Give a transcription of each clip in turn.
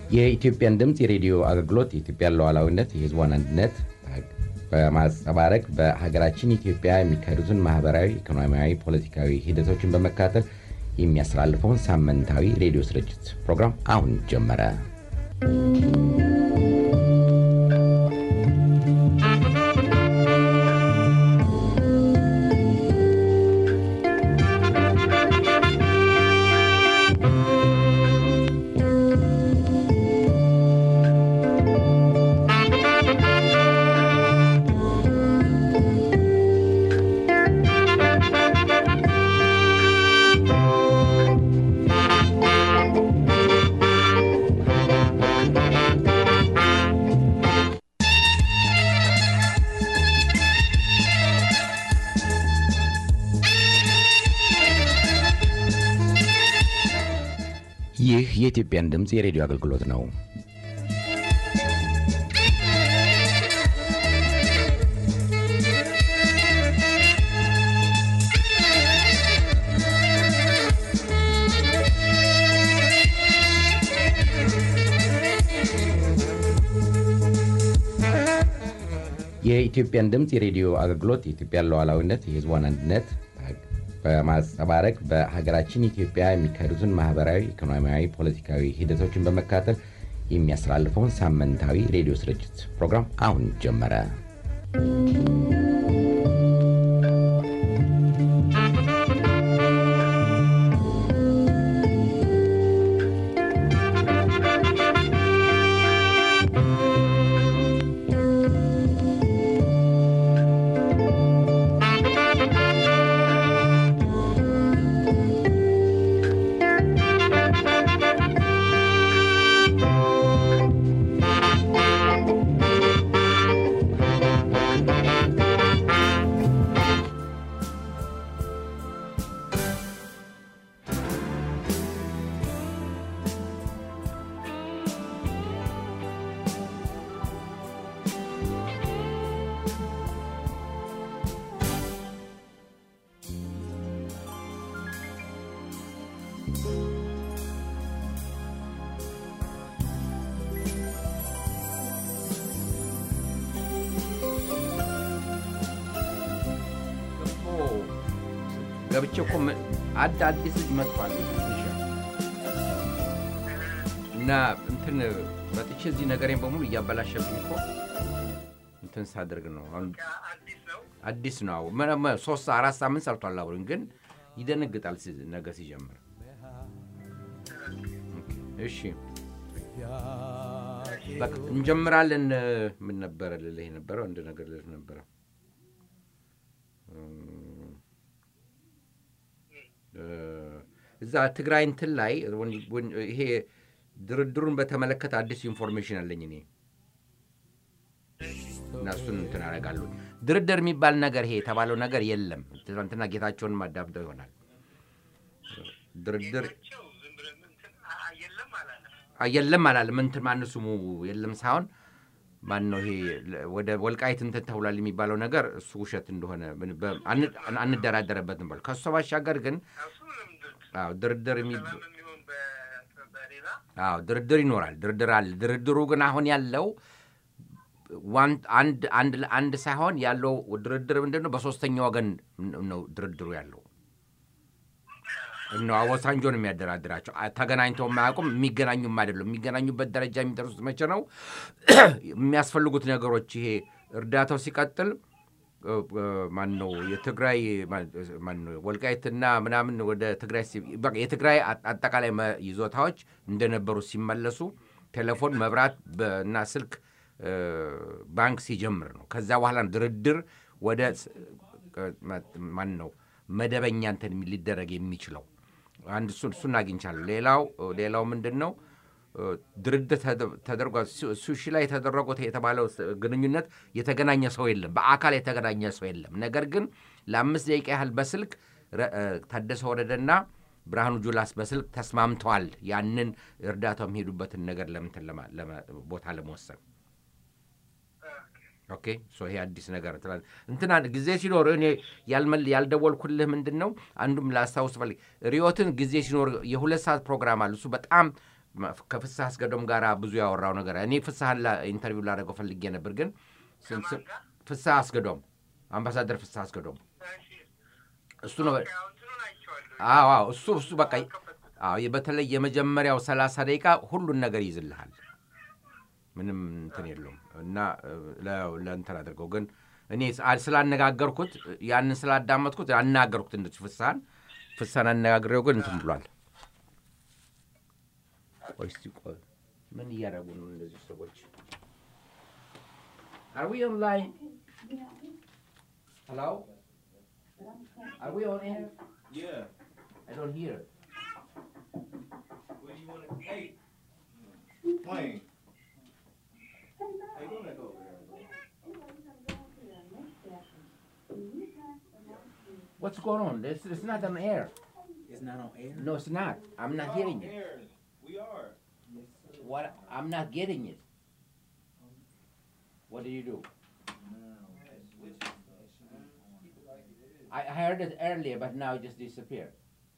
የኢትዮጵያን ድምፅ የሬዲዮ አገልግሎት የኢትዮጵያን ሉዓላዊነት፣ የሕዝቧን አንድነት በማንጸባረቅ በሀገራችን ኢትዮጵያ የሚካሄዱትን ማህበራዊ፣ ኢኮኖሚያዊ፣ ፖለቲካዊ ሂደቶችን በመከታተል የሚያስተላልፈውን ሳምንታዊ ሬዲዮ ስርጭት ፕሮግራም አሁን ጀመረ። ይህ የኢትዮጵያን ድምፅ የሬዲዮ አገልግሎት ነው። የኢትዮጵያን ድምፅ የሬዲዮ አገልግሎት የኢትዮጵያን ሉዓላዊነት፣ የሕዝቧን አንድነት በማንጸባረቅ በሀገራችን ኢትዮጵያ የሚካሄዱትን ማህበራዊ፣ ኢኮኖሚያዊ፣ ፖለቲካዊ ሂደቶችን በመከታተል የሚያስተላልፈውን ሳምንታዊ ሬዲዮ ስርጭት ፕሮግራም አሁን ጀመረ። ገብቼ እኮ አድ አዲስ ልጅ መጥቷል እና እንትን መጥቼ እዚህ ነገሬን በሙሉ እያበላሸብኝ እኮ እንትን ሳደርግ ነው። አሁን አዲስ ነው። ሶስት አራት ሳምንት ሰርቷል አብሮኝ፣ ግን ይደነግጣል ነገር ሲጀምር። እሺ በቃ እንጀምራለን። ምን ነበረ ልልህ የነበረው? አንድ ነገር ልልህ ነበረ እዛ ትግራይ እንትን ላይ ይሄ ድርድሩን በተመለከተ አዲስ ኢንፎርሜሽን አለኝ እኔ እና እሱን እንትን አደርጋለሁ። ድርድር የሚባል ነገር ይሄ የተባለው ነገር የለም። ትናንትና ጌታቸውን ማዳብደው ይሆናል። ድርድር የለም አላለም። እንትን ማን ስሙ የለም ሳይሆን ማን ነው ይሄ ወደ ወልቃይት እንትን ተብሏል የሚባለው ነገር እሱ ውሸት እንደሆነ አንደራደረበትም። በል ከእሱ ባሻገር ግን ድርድር ድርድር ይኖራል። ድርድር አለ። ድርድሩ ግን አሁን ያለው አንድ ሳይሆን ያለው ድርድር ምንድን ነው? በሶስተኛ ወገን ነው ድርድሩ ያለው እነ አወሳንጆ ነው የሚያደራድራቸው። ተገናኝተው የማያውቁም የሚገናኙም አይደሉም። የሚገናኙበት ደረጃ የሚደርሱት መቼ ነው? የሚያስፈልጉት ነገሮች ይሄ እርዳታው ሲቀጥል ማን ነው የትግራይ ማን ነው ወልቃይትና ምናምን ወደ ትግራይ የትግራይ አጠቃላይ ይዞታዎች እንደነበሩ ሲመለሱ ቴሌፎን፣ መብራት እና ስልክ ባንክ ሲጀምር ነው። ከዛ በኋላ ድርድር ወደ ማን ነው መደበኛ እንትን ሊደረግ የሚችለው አንድ እሱን አግኝቻለሁ። ሌላው ሌላው ምንድን ነው ድርድር ተደርጓል። ሱሺ ላይ የተደረጉት የተባለው ግንኙነት የተገናኘ ሰው የለም፣ በአካል የተገናኘ ሰው የለም። ነገር ግን ለአምስት ደቂቃ ያህል በስልክ ታደሰ ወረደና ብርሃኑ ጁላስ በስልክ ተስማምተዋል። ያንን እርዳታው የሚሄዱበትን ነገር ለምንትን ቦታ ለመወሰን ኦኬ ሶ ይሄ አዲስ ነገር ትላለህ። እንትና ጊዜ ሲኖር እኔ ያልመል ያልደወልኩልህ ምንድን ነው አንዱም ላስታውስ ፈልግ ሪዮትን ጊዜ ሲኖር የሁለት ሰዓት ፕሮግራም አለ። እሱ በጣም ከፍስሐ አስገዶም ጋር ብዙ ያወራው ነገር እኔ ፍስሐን ላ- ኢንተርቪው ላደረገው ፈልጌ ነበር፣ ግን ስም- ስም- ፍስሐ አስገዶም አምባሳደር ፍስሐ አስገዶም እሱ ነው። አዎ አዎ፣ እሱ እሱ በቃ አዎ፣ በተለይ የመጀመሪያው ሰላሳ ደቂቃ ሁሉን ነገር ይይዝልሃል። ምንም እንትን የለውም እና እ፣ ለ- ለእንትን አድርገው ግን እኔ ስ- ስላነጋገርኩት ያንን ስላዳመጥኩት አናገርኩት እንደዚህ ፍስሐን ፍስሐን አነጋግሬው ግን እንትን ብሏል። ቆይ እስቲ ቆይ ምን እያደረጉ ነው እንደዚህ ሰዎች? Are we online? Hello? Are we on air? Yeah. I don't hear it. What do you want to? Hey. Wayne. Hey, go back over there. What's going on? It's, it's not on air. It's not on air. No, it's not. I'm not hearing it. Here. We are. What? I'm not getting it. What do you do? I I heard it earlier, but now it just disappeared.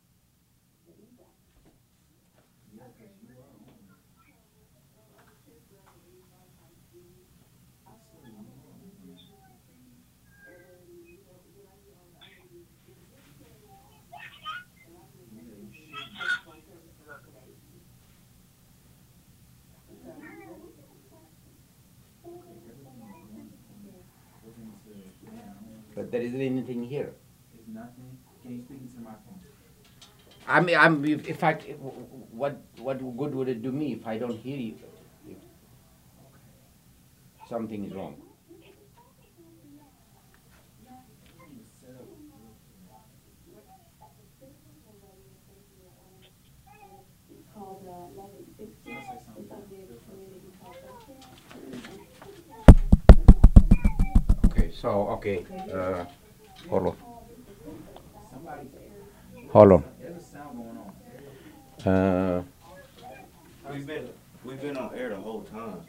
But there isn't anything here. It's nothing. Can you speak into my phone? I mean, I'm if, if I what what good would it do me if I don't hear you? If something is wrong. called uh, 1160. It's on the community call center. Okay, so okay, uh, hold on, Somebody's hold on. there's a sound going on. Uh, We've been we've been on air the whole time.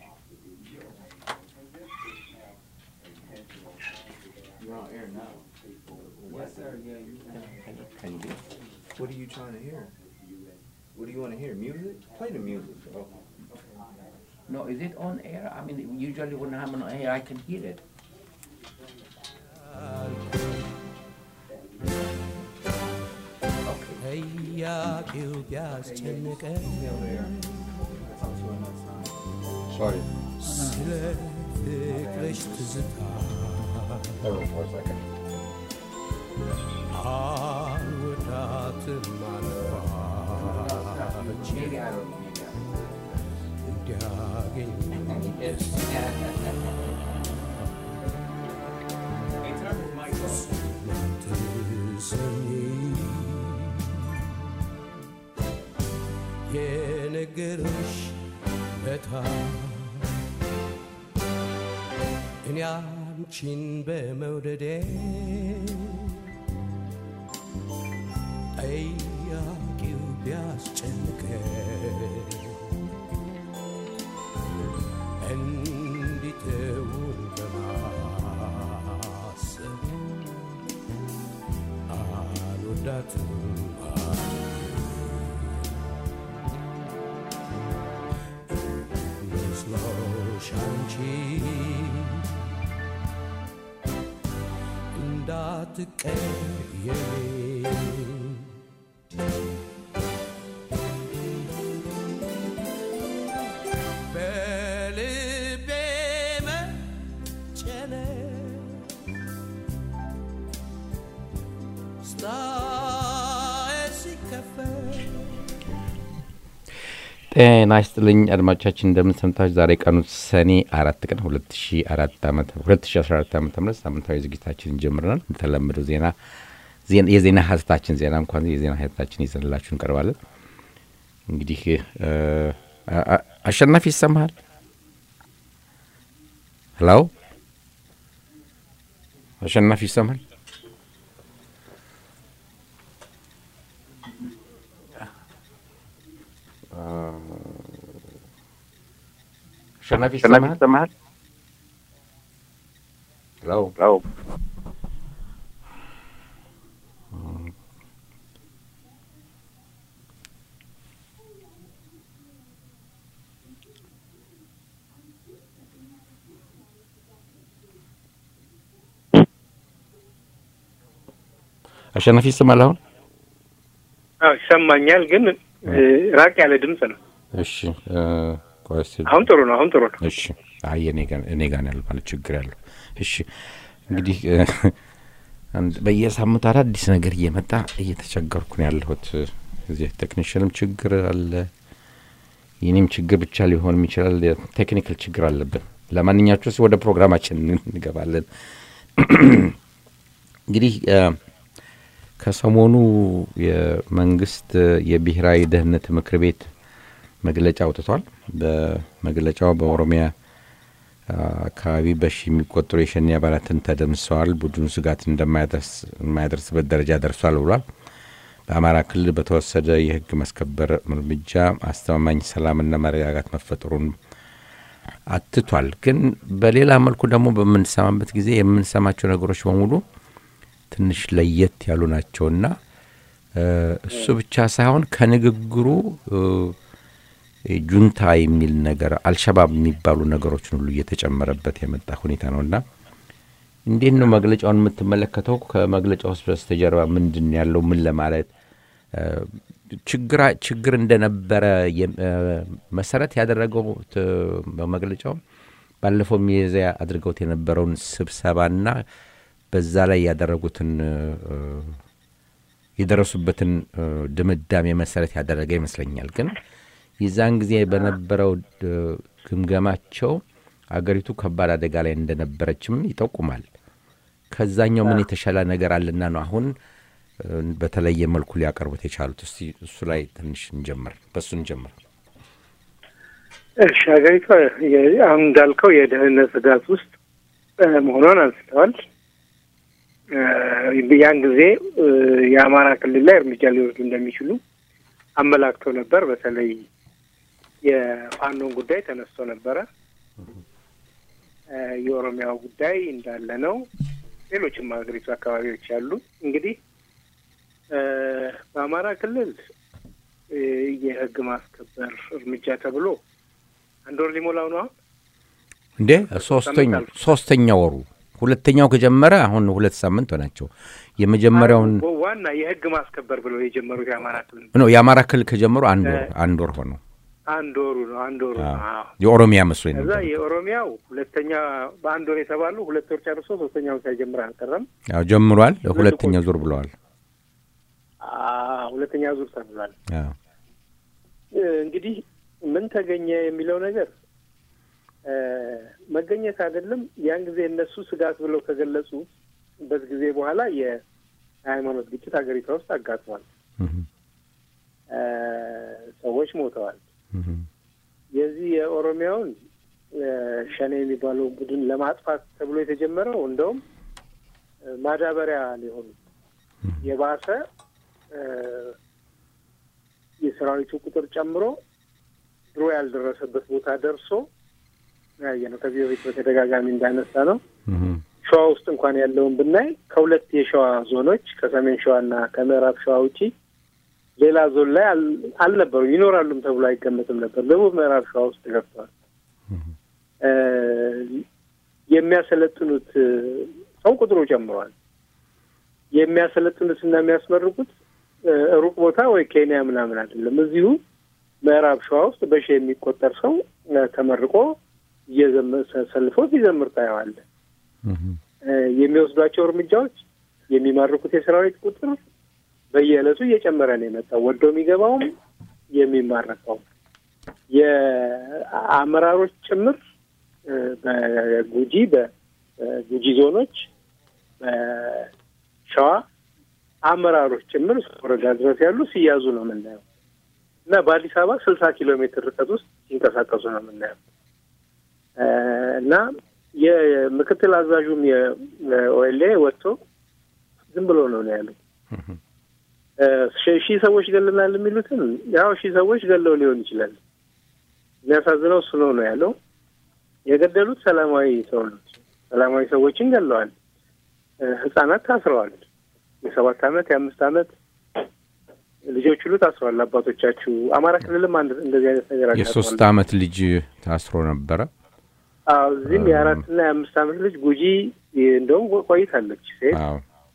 You're on air now. Yes, sir. Yeah, you can. can you be? What are you trying to hear? What do you want to hear? Music? Play the music. bro. No, is it on air? I mean, usually when I'm on air, I can hear it. Okay. ጥያቄው ቢያስጨንቀን Sorry. ስለ ፍቅርሽ ትዝታ Hold on for a second. አልወዳትም አልኳች Maybe I don't. Maybe I እንዲያገኝ don't. Yes. Hey, turn his mic off. ትሰኝ የነገርሽ ለታ እኔ አንቺን በመውደዴ ጠያቂው ቢያስጨንቀ እንዲተውን በማሰብ አልወዳትም መስሎሽ አንቺ እንዳትቀየሚ በልቤ መጨነቅ ስታይ ሲከፈል ጤና ይስጥልኝ አድማጮቻችን፣ እንደምን ሰምታችሁ። ዛሬ ቀኑ ሰኔ አራት ቀን ሁለት ሺ አራት ዓመተ ሁለት ሺ አስራ አራት ዓመተ ምህረት ሳምንታዊ ዝግጅታችንን ጀምረናል። እንደተለመደው ዜና ዜና- የዜና ሀተታችን ዜና እንኳን የዜና ሀተታችን ይዘንላችሁ እንቀርባለን። እንግዲህ እ፣ አ- አ- አሸናፊ ይሰማሃል? ሄሎ አሸናፊ ይሰማል? አሸናፊ ይሰማሃል? ሄሎ አሸናፊ ይሰማል አሁን? አዎ ይሰማኛል፣ ግን እ፣ ራቅ ያለ ድምፅ ነው። እሺ እ፣ ቆይ እስኪ አሁን ጥሩ ነው። አሁን ጥሩ ነው። እሺ አይ እኔ ጋር እኔ ጋር ነው ያለው ማለት ችግር ያለው። እሺ እንግዲህ እ፣ አንድ በየሳምንቱ አዳዲስ ነገር እየመጣ እየተቸገርኩ ነው ያለሁት። እዚህ ቴክኒሽንም ችግር አለ፣ የኔም ችግር ብቻ ሊሆንም ይችላል። ቴክኒካል ችግር አለብን። ለማንኛቸውስ ወደ ፕሮግራማችን እንገባለን። እንግዲህ እ፣ ከሰሞኑ የመንግስት የብሔራዊ ደህንነት ምክር ቤት መግለጫ አውጥቷል። በመግለጫው በኦሮሚያ አ፣ አካባቢ በሺ የሚቆጠሩ የሸኔ አባላትን ተደምሰዋል፣ ቡድኑ ስጋት እንደማያደርስ የማያደርስበት ደረጃ ደርሷል ብሏል። በአማራ ክልል በተወሰደ የህግ ማስከበር እርምጃ አስተማማኝ ሰላምና መረጋጋት መፈጠሩን አትቷል። ግን በሌላ መልኩ ደግሞ በምንሰማበት ጊዜ የምንሰማቸው ነገሮች በሙሉ ትንሽ ለየት ያሉ ናቸውና እ፣ እሱ ብቻ ሳይሆን ከንግግሩ እ፣ ጁንታ የሚል ነገር አልሸባብ የሚባሉ ነገሮችን ሁሉ እየተጨመረበት የመጣ ሁኔታ ነውና እንዴት ነው መግለጫውን የምትመለከተው? ከመግለጫ ውስጥ በስተጀርባ ምንድን ነው ያለው? ምን ለማለት እ፣ ችግራ ችግር እንደነበረ የም- እ፣ መሰረት ያደረገው ት- በመግለጫው ባለፈው ሚያዝያ አድርገውት የነበረውን ስብሰባና በዛ ላይ ያደረጉትን እ፣ የደረሱበትን እ፣ ድምዳሜ መሰረት ያደረገ ይመስለኛል። ግን የዛን ጊዜ በነበረው እ፣ ግምገማቸው አገሪቱ ከባድ አደጋ ላይ እንደነበረችም ይጠቁማል። ከዛኛው ምን የተሻለ ነገር አለና ነው አሁን እ፣ በተለየ መልኩ ሊያቀርቡት የቻሉት? እስቲ እሱ ላይ ትንሽ እንጀምር፣ በእሱ እንጀምር። እሺ ሀገሪቷ የ- አሁን እንዳልከው የደህንነት ስጋት ውስጥ እ፣ መሆኗን አንስተዋል። እ፣ ያን ጊዜ እ፣ የአማራ ክልል ላይ እርምጃ ሊወስዱ እንደሚችሉ አመላክተው ነበር። በተለይ የፋኖን ጉዳይ ተነስቶ ነበረ። እ፣ የኦሮሚያው ጉዳይ እንዳለ ነው። ሌሎችም ሀገሪቱ አካባቢዎች ያሉ እንግዲህ እ፣ በአማራ ክልል እ፣ የህግ ማስከበር እርምጃ ተብሎ አንድ ወር ሊሞላው ነው አሁን እንዴ ሶስተኛው ሶስተኛ ወሩ ሁለተኛው ከጀመረ አሁን ሁለት ሳምንት ሆናቸው። የመጀመሪያውን ዋ- ዋና የህግ ማስከበር ብለው የጀመሩት የአማራ ክልል ነው የአማራ ክልል ከጀመሩ አንድ ወር አንድ ወር ሆነው አንድ ወሩ ነው አንድ ወሩ ነው። አዎ። የኦሮሚያ መስሎኝ ከዛ ነበር። የኦሮሚያው ሁለተኛ በአንድ ወር የተባሉ ሁለት ወር ጨርሶ ሶስተኛውን ሳይጀምር አልቀረም። ያው ጀምሯል። ሁለተኛ ዙር ብለዋል። አዎ፣ ሁለተኛ ዙር ተብሏል። አዎ። እ፣ እንግዲህ ምን ተገኘ የሚለው ነገር እ፣ መገኘት አይደለም። ያን ጊዜ እነሱ ስጋት ብለው ከገለጹበት ጊዜ በኋላ የሃይማኖት ግጭት ሀገሪቷ ውስጥ አጋጥሟል። እህ፣ እ፣ ሰዎች ሞተዋል። እህ፣ የዚህ የኦሮሚያውን እ፣ ሸኔ የሚባለው ቡድን ለማጥፋት ተብሎ የተጀመረው እንደውም እ፣ ማዳበሪያ ሊሆኑ የባሰ እ፣ የሰራዊቱ ቁጥር ጨምሮ ድሮ ያልደረሰበት ቦታ ደርሶ ያየ ነው። ከዚህ በፊት በተደጋጋሚ እንዳነሳ ነው። እህ፣ ሸዋ ውስጥ እንኳን ያለውን ብናይ ከሁለት የሸዋ ዞኖች ከሰሜን ሸዋና ከምዕራብ ሸዋ ውጪ ሌላ ዞን ላይ አል- አልነበሩ ይኖራሉም ተብሎ አይገመትም ነበር። ደቡብ ምዕራብ ሸዋ ውስጥ ገብተዋል። እ፣ የሚያሰለጥኑት እ፣ ሰው ቁጥሩ ጨምሯል። የሚያሰለጥኑት እና የሚያስመርቁት እ፣ ሩቅ ቦታ ወይ ኬንያ ምናምን አይደለም። እዚሁ ምዕራብ ሸዋ ውስጥ በሺ የሚቆጠር ሰው እ፣ ተመርቆ እየዘመ- ሰልፎ ሲዘምር ታየዋለህ። እህ፣ እ፣ የሚወስዷቸው እርምጃዎች የሚማርኩት የሰራዊት ቁጥር በየዕለቱ እየጨመረ ነው የመጣው። ወዶ የሚገባውም የሚማረከው የአመራሮች ጭምር እ፣ በጉጂ በጉጂ ዞኖች በሸዋ አመራሮች ጭምር እስከ ወረዳ ድረስ ያሉ ሲያዙ ነው የምናየው እና በአዲስ አበባ ስልሳ ኪሎ ሜትር ርቀት ውስጥ ሲንቀሳቀሱ ነው የምናየው እ፣ እና የምክትል አዛዡም የኦኤልኤ ወጥቶ ዝም ብሎ ነው ነው ያለው። እ፣ ሺህ ሺህ ሰዎች ገለናል የሚሉትን ያው ሺህ ሰዎች ገለው ሊሆን ይችላል። የሚያሳዝነው እሱ ነው ነው ያለው። የገደሉት ሰላማዊ ሰው ነው። ሰላማዊ ሰዎችን ገለዋል። እ፣ ህጻናት ታስረዋል። የሰባት አመት የአምስት አመት ልጆች ሁሉ ታስረዋል። አባቶቻችሁ አማራ ክልልም አንድ እንደዚህ አይነት ነገር የሶስት አጋጥሟል። አመት ልጅ ታስሮ ነበረ። አዎ እዚህም የአራትና የአምስት አመት ልጅ ጉጂ እንደውም ቆይታለች ሴት አዎ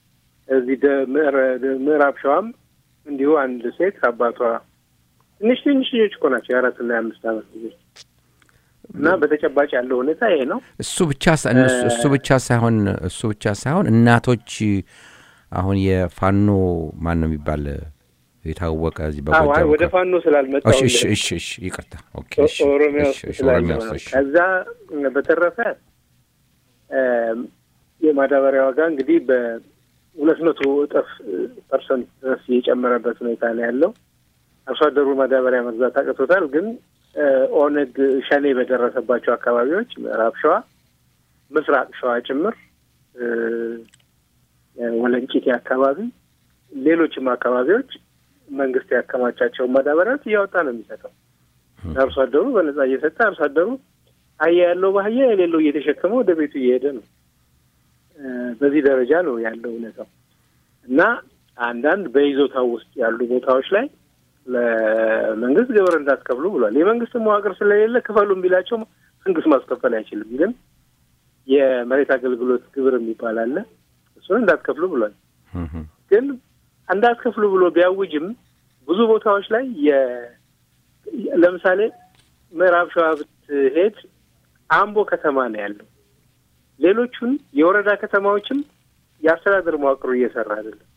እዚህ ደ- ምዕረ- ደ- ምዕራብ ሸዋም እንዲሁ አንድ ሴት አባቷ ትንሽ ትንሽ ልጆች እኮ ናቸው የአራትና የአምስት ዓመት ልጆች እና በተጨባጭ ያለው ሁኔታ ይሄ ነው። እሱ ብቻ ሳ- እነሱ- እሱ ብቻ ሳይሆን እሱ ብቻ ሳይሆን እናቶች አሁን የፋኖ ማን ነው የሚባል የታወቀ እዚህ አዎ፣ አይ በጎጃም ወደ ከ- ፋኖ ስላልመጣሁ እሺ እሺ እሺ እሺ ይቅርታ ኦኬ እሺ ኦሮሚያ እሺ ውስጥ እሺ ስላለ ኦሮሚያ ነው። ውስጥ እሺ ከዛ በተረፈ እም፣ የማዳበሪያ ዋጋ እንግዲህ በሁለት መቶ እጥፍ ፐርሰንት ድረስ የጨመረበት ሁኔታ ነው ያለው። አርሶ አደሩ ማዳበሪያ መግዛት አቅቶታል። ግን እ፣ ኦነግ ሸኔ በደረሰባቸው አካባቢዎች ምዕራብ ሸዋ፣ ምስራቅ ሸዋ ጭምር እ፣ ወለንጭቴ አካባቢ፣ ሌሎችም አካባቢዎች መንግስት ያከማቻቸውን ማዳበሪያዎች እያወጣ ነው የሚሰጠው። አርሶ አደሩ በነጻ እየሰጠ አርሶ አደሩ አህያ ያለው በአህያ የሌለው እየተሸከመ ወደ ቤቱ እየሄደ ነው። እ፣ በዚህ ደረጃ ነው ያለው እውነታው እና አንዳንድ በይዞታው ውስጥ ያሉ ቦታዎች ላይ ለመንግስት ግብር እንዳትከፍሉ ብሏል። የመንግስት መዋቅር ስለሌለ ክፈሉም ቢላቸው መንግስት ማስከፈል አይችልም። ግን የመሬት አገልግሎት ግብር የሚባል አለ። እሱን እንዳትከፍሉ ብሏል። እህ፣ ግን እንዳትከፍሉ ብሎ ቢያውጅም ብዙ ቦታዎች ላይ የ- ለምሳሌ ምዕራብ ሸዋ ብትሄድ አምቦ ከተማ ነው ያለው። ሌሎቹን የወረዳ ከተማዎችም የአስተዳደር መዋቅሩ እየሰራ አይደለም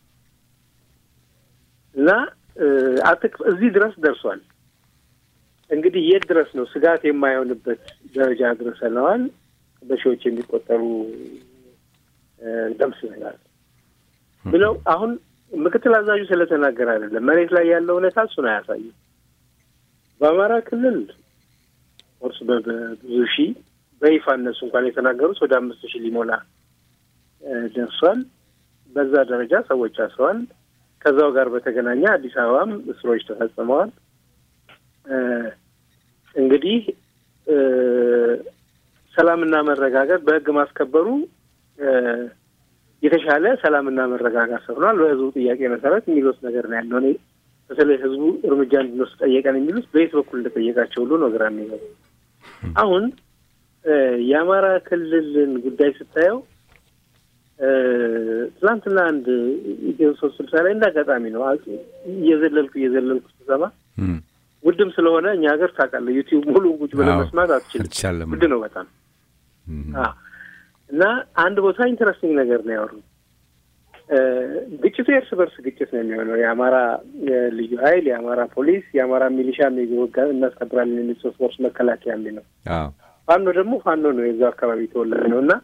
እና እ፣ አትክ- እዚህ ድረስ ደርሷል። እንግዲህ የት ድረስ ነው ስጋት የማይሆንበት ደረጃ ድረሰነዋል። በሺዎች የሚቆጠሩ እ፣ ደምስሰናል ብለው አሁን ምክትል አዛዡ ስለተናገረ አይደለም መሬት ላይ ያለው ሁኔታ እሱን አያሳይም። በአማራ ክልል ኦርስ በብዙ ሺህ በይፋ እነሱ እንኳን የተናገሩት ወደ አምስት ሺህ ሊሞላ እ፣ ደርሷል። በዛ ደረጃ ሰዎች አስረዋል። ከዛው ጋር በተገናኘ አዲስ አበባም እስሮች ተፈጽመዋል። እ፣ እንግዲህ እ፣ ሰላምና መረጋጋት በሕግ ማስከበሩ እ፣ የተሻለ ሰላምና መረጋጋት ሰፍኗል። በህዝቡ ጥያቄ መሰረት የሚሉት ነገር ነው ያለው። እኔ በተለይ ህዝቡ እርምጃ እንድንወስድ ጠየቀን የሚሉት በየት በኩል እንደጠየቃቸው ሁሉ ነው ግራ የሚገባው። አሁን እ፣ የአማራ ክልልን ጉዳይ ስታየው እ፣ ትናንትና አንድ ኢትዮ ሶስት ስልሳ ላይ እንደ አጋጣሚ ነው አ- እየዘለልኩ እየዘለልኩ ስሰማ እም፣ ውድም ስለሆነ እኛ ሀገር ታውቃለህ፣ ዩቲዩብ ሙሉ ቁጭ ብለህ አዎ፣ መስማት አትችልም። አልቻለም። ውድ ነው በጣም እም፣ አዎ። እና አንድ ቦታ ኢንተረስቲንግ ነገር ነው ያወሩ። እ፣ ግጭቱ የእርስ በርስ ግጭት ነው የሚሆነው። የአማራ ልዩ ኃይል፣ የአማራ ፖሊስ፣ የአማራ ሚሊሻ የሚወጋ እናስከብራለን የሚል ሶስት ወርስ መከላከያ የሚል ነው። አዎ ፋኖ ደግሞ ፋኖ ነው የዛው አካባቢ ተወላጅ ነው እና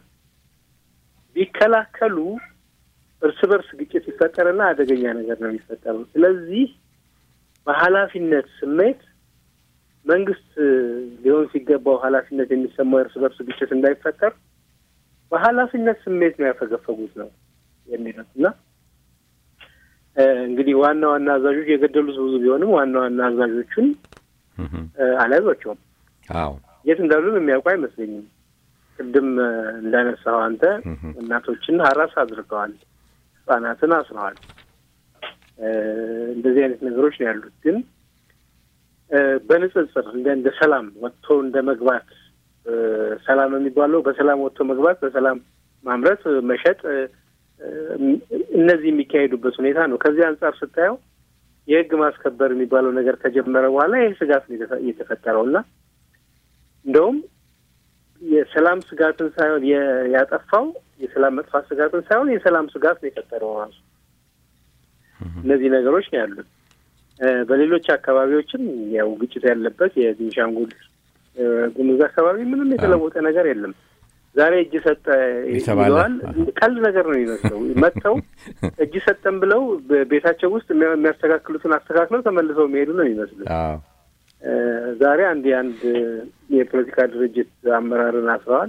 ቢከላከሉ እርስ በርስ ግጭት ይፈጠርና አደገኛ ነገር ነው የሚፈጠረው። ስለዚህ በኃላፊነት ስሜት መንግስት ሊሆን ሲገባው ኃላፊነት የሚሰማው የእርስ በርስ ግጭት እንዳይፈጠር በኃላፊነት ስሜት ነው ያፈገፈጉት ነው የሚሉት እና እ፣ እንግዲህ ዋና ዋና አዛዦች የገደሉት ብዙ ቢሆንም ዋና ዋና አዛዦቹን እህ፣ እ፣ አልያዟቸውም። አዎ የት እንዳሉን የሚያውቁ አይመስለኝም። ቅድም እ፣ እንዳነሳው አንተ እህ፣ እናቶችን ሀራስ አድርገዋል፣ ህጻናትን አስረዋል። እ፣ እንደዚህ አይነት ነገሮች ነው ያሉት። ግን እ፣ በንጽጽር እንደ እንደ ሰላም ወጥቶ እንደ መግባት እ፣ ሰላም የሚባለው በሰላም ወጥቶ መግባት፣ በሰላም ማምረት፣ እ፣ መሸጥ እ፣ እ፣ እነዚህ የሚካሄዱበት ሁኔታ ነው። ከዚህ አንጻር ስታየው የህግ ማስከበር የሚባለው ነገር ከጀመረ በኋላ ይህ ስጋት ነው የተፈ- የተፈጠረው እና እንደውም የሰላም ስጋትን ሳይሆን የ- ያጠፋው የሰላም መጥፋት ስጋትን ሳይሆን የሰላም ስጋት ነው የፈጠረው ራሱ። እነዚህ ነገሮች ነው ያሉት። እ፣ በሌሎች አካባቢዎችም ያው ግጭት ያለበት የቤንሻንጉል እ፣ ጉሙዝ አካባቢ ምንም የተለወጠ ነገር የለም። ዛሬ እጅ ሰጠ የተባለ- ይለዋል። ቀልድ ነገር ነው የሚመስለው። መጥተው እጅ ሰጠን ብለው በቤታቸው ውስጥ የሚያ- የሚያስተካክሉትን አስተካክለው ተመልሰው የሚሄዱ ነው የሚመስሉት። አዎ እ፣ ዛሬ አንድ የአንድ የፖለቲካ ድርጅት አመራርን አስረዋል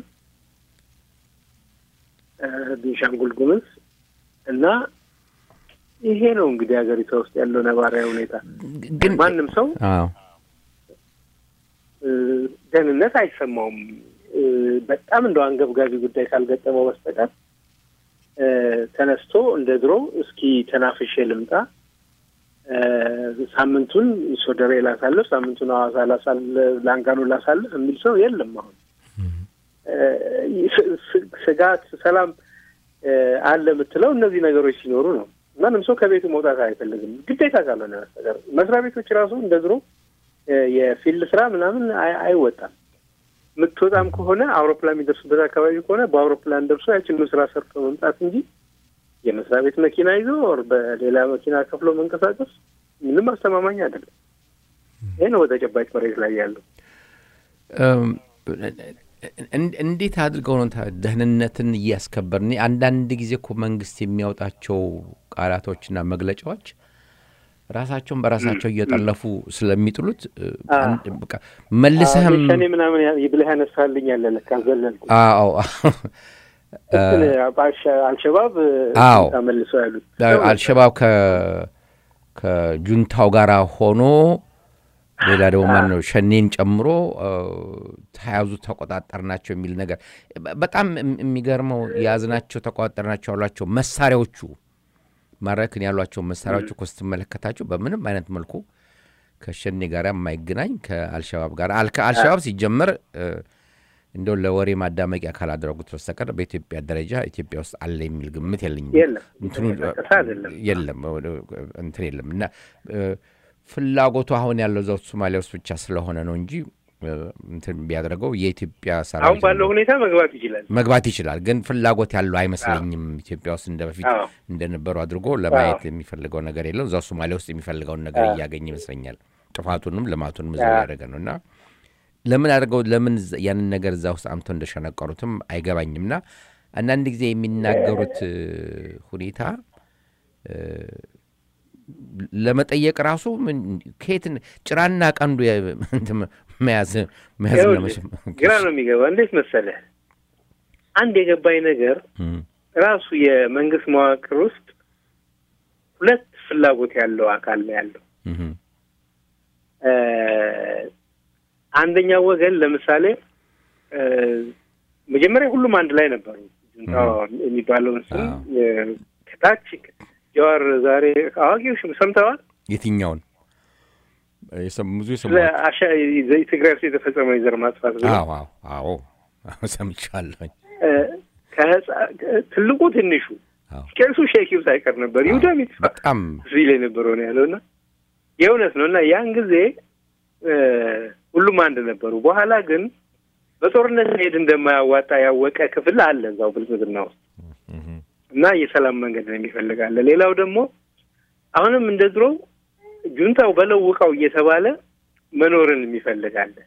እ፣ ቤንሻንጉል ጉሙዝ እና ይሄ ነው እንግዲህ ሀገሪቷ ውስጥ ያለው ነባራዊ ሁኔታ። ግን ማንም ሰው አዎ እ፣ ደህንነት አይሰማውም። እ፣ በጣም እንደው አንገብጋቢ ጉዳይ ካልገጠመው በስተቀር እ፣ ተነስቶ እንደ ድሮ እስኪ ተናፍሼ ልምጣ እ፣ ሳምንቱን ሶደሬ ላሳልፍ፣ ሳምንቱን ሐዋሳ ላሳልፍ፣ ላንጋኖ ላሳልፍ የሚል ሰው የለም። አሁን እ፣ ስ- ስ- ስጋት፣ ሰላም እ፣ አለ የምትለው እነዚህ ነገሮች ሲኖሩ ነው። ማንም ሰው ከቤቱ መውጣት አይፈልግም ግዴታ ካልሆነ በስተቀር። መስሪያ ቤቶች ራሱ እንደ ድሮ እ፣ የፊልድ ስራ ምናምን አይ- አይወጣም። የምትወጣም ከሆነ አውሮፕላን የሚደርሱበት አካባቢ ከሆነ በአውሮፕላን ደርሶ ያችኑ ስራ ሰርቶ መምጣት እንጂ የመስሪያ ቤት መኪና ይዞ ኦር በሌላ መኪና ከፍሎ መንቀሳቀስ ምንም አስተማማኝ አይደለም። ይህ ነው በተጨባጭ መሬት ላይ ያለው። እም፣ እን- እንዴት አድርገው ነው ታ- ደህንነትን እያስከበርን? አንዳንድ ጊዜ እኮ መንግስት የሚያወጣቸው ቃላቶችና መግለጫዎች ራሳቸውን በራሳቸው እየጠለፉ ስለሚጥሉት እ፣ አ- አንድ- በቃ መልሰህም ሸኔ ምናምን ያ- ብለህ ያነሳልኝ ያለ ለካ ዘለልኩ። አዎ እንትን አልሸ- አልሸባብ አዎ። ተመልሶ ያሉት አልሸባብ ከ- ከጁንታው ጋር ሆኖ ሌላ ደግሞ ማን ነው ሸኔን ጨምሮ እ፣ ተያዙ ተቆጣጠር ናቸው የሚል ነገር በ- በጣም እም- የሚገርመው የያዝናቸው ተቆጣጠር ናቸው ያሏቸው መሳሪያዎቹ ማረክን ያሏቸው መሳሪያዎቹ እኮ ስትመለከታቸው በምንም አይነት መልኩ ከሸኔ ጋር የማይገናኝ ከአልሸባብ ጋር አል- ከአልሸባብ ሲጀመር እ፣ እንደው ለወሬ ማዳመቂያ ካላደረጉት በስተቀር በኢትዮጵያ ደረጃ ኢትዮጵያ ውስጥ አለ የሚል ግምት የለኝም። የለም። እንትኑ የተንቀሳቀሰ አይደለም። የለም እንትን የለም እና እ፣ ፍላጎቱ አሁን ያለው እዛው ሶማሊያ ውስጥ ብቻ ስለሆነ ነው እንጂ እ፣ እንትን ቢያደርገው የኢትዮጵያ አሁን ሰራዊት ባለው ሁኔታ መግባት ይችላል። መግባት ይችላል። ግን ፍላጎት ያለው አይመስለኝም። ኢትዮጵያ ውስጥ እንደ በፊት አዎ። እንደነበሩ አድርጎ ለማየት የሚፈልገው ነገር የለም። እዛው ሶማሊያ ውስጥ የሚፈልገውን ነገር እያገኘ ይመስለኛል። ጥፋቱንም ልማቱንም እዛው ያደረገ ነው እና ለምን አድርገው ለምን እዛ- ያንን ነገር እዛ ውስጥ አምተው እንደሸነቀሩትም አይገባኝም። እና አንዳንድ ጊዜ የሚናገሩት እ፣ ሁኔታ እ፣ ለመጠየቅ ራሱ ምን ከየት ጭራና ቀንዱ የ- እንትን መያዝ መያዝ ይኸውልህ፣ ለመሸ- ግራ ነው የሚገባ። እንዴት መሰለህ አንድ የገባኝ ነገር እም፣ ራሱ የመንግስት መዋቅር ውስጥ ሁለት ፍላጎት ያለው አካል ነው ያለው። እም፣ እ፣ አንደኛው ወገን ለምሳሌ እ፣ መጀመሪያ ሁሉም አንድ ላይ ነበሩ። ጁንታው የሚባለውን ስም አዎ። እ፣ ከታች ጀዋር ዛሬ አዋቂዎች ሰምተዋል። የትኛውን የሰሙ- ብዙ ስለ የሰማሁት አሻ ትግራይ ውስጥ የተፈጸመው የዘር ማጥፋት ብሎ አዎ አዎ አዎ አዎ ሰምቻለሁኝ። እ፣ ከህፃ- ትልቁ ትንሹ አዎ ቄሱ ሼኪው ሳይቀር ነበር ይሁዳ ሚጥፋ በጣም ሲል የነበረው ነው ያለው እና የእውነት ነው እና ያን ጊዜ እ፣ ሁሉም አንድ ነበሩ። በኋላ ግን በጦርነት መሄድ እንደማያዋጣ ያወቀ ክፍል አለ እዛው ብልጽግና ውስጥ እም፣ እና የሰላም መንገድ ነው የሚፈልጋለ። ሌላው ደግሞ አሁንም እንደ ድሮው ጁንታው በለው ውቃው እየተባለ መኖርን የሚፈልጋለ።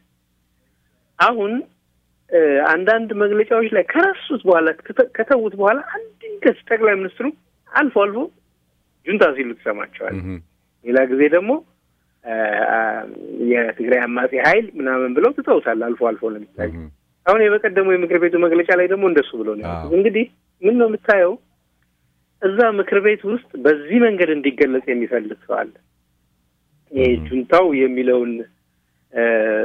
አሁን እ፣ አንዳንድ መግለጫዎች ላይ ከረሱት በኋላ ከተ- ከተዉት በኋላ አንድ ድንገት ጠቅላይ ሚኒስትሩ አልፎ አልፎ ጁንታ ሲሉ ትሰማቸዋል። እም፣ ሌላ ጊዜ ደግሞ እ፣ አ፣ የትግራይ አማጺ ኃይል ምናምን ብለው ትተውታል። አልፎ አልፎ ነው የሚታዩ። እም፣ አሁን የበቀደሙ የምክር ቤቱ መግለጫ ላይ ደግሞ እንደሱ ብሎ ነው ያሉት። አዎ። እንግዲህ ምን ነው የምታየው እዛ ምክር ቤት ውስጥ በዚህ መንገድ እንዲገለጽ የሚፈልግ ሰው አለ። ይሄ ጁንታው የሚለውን እ፣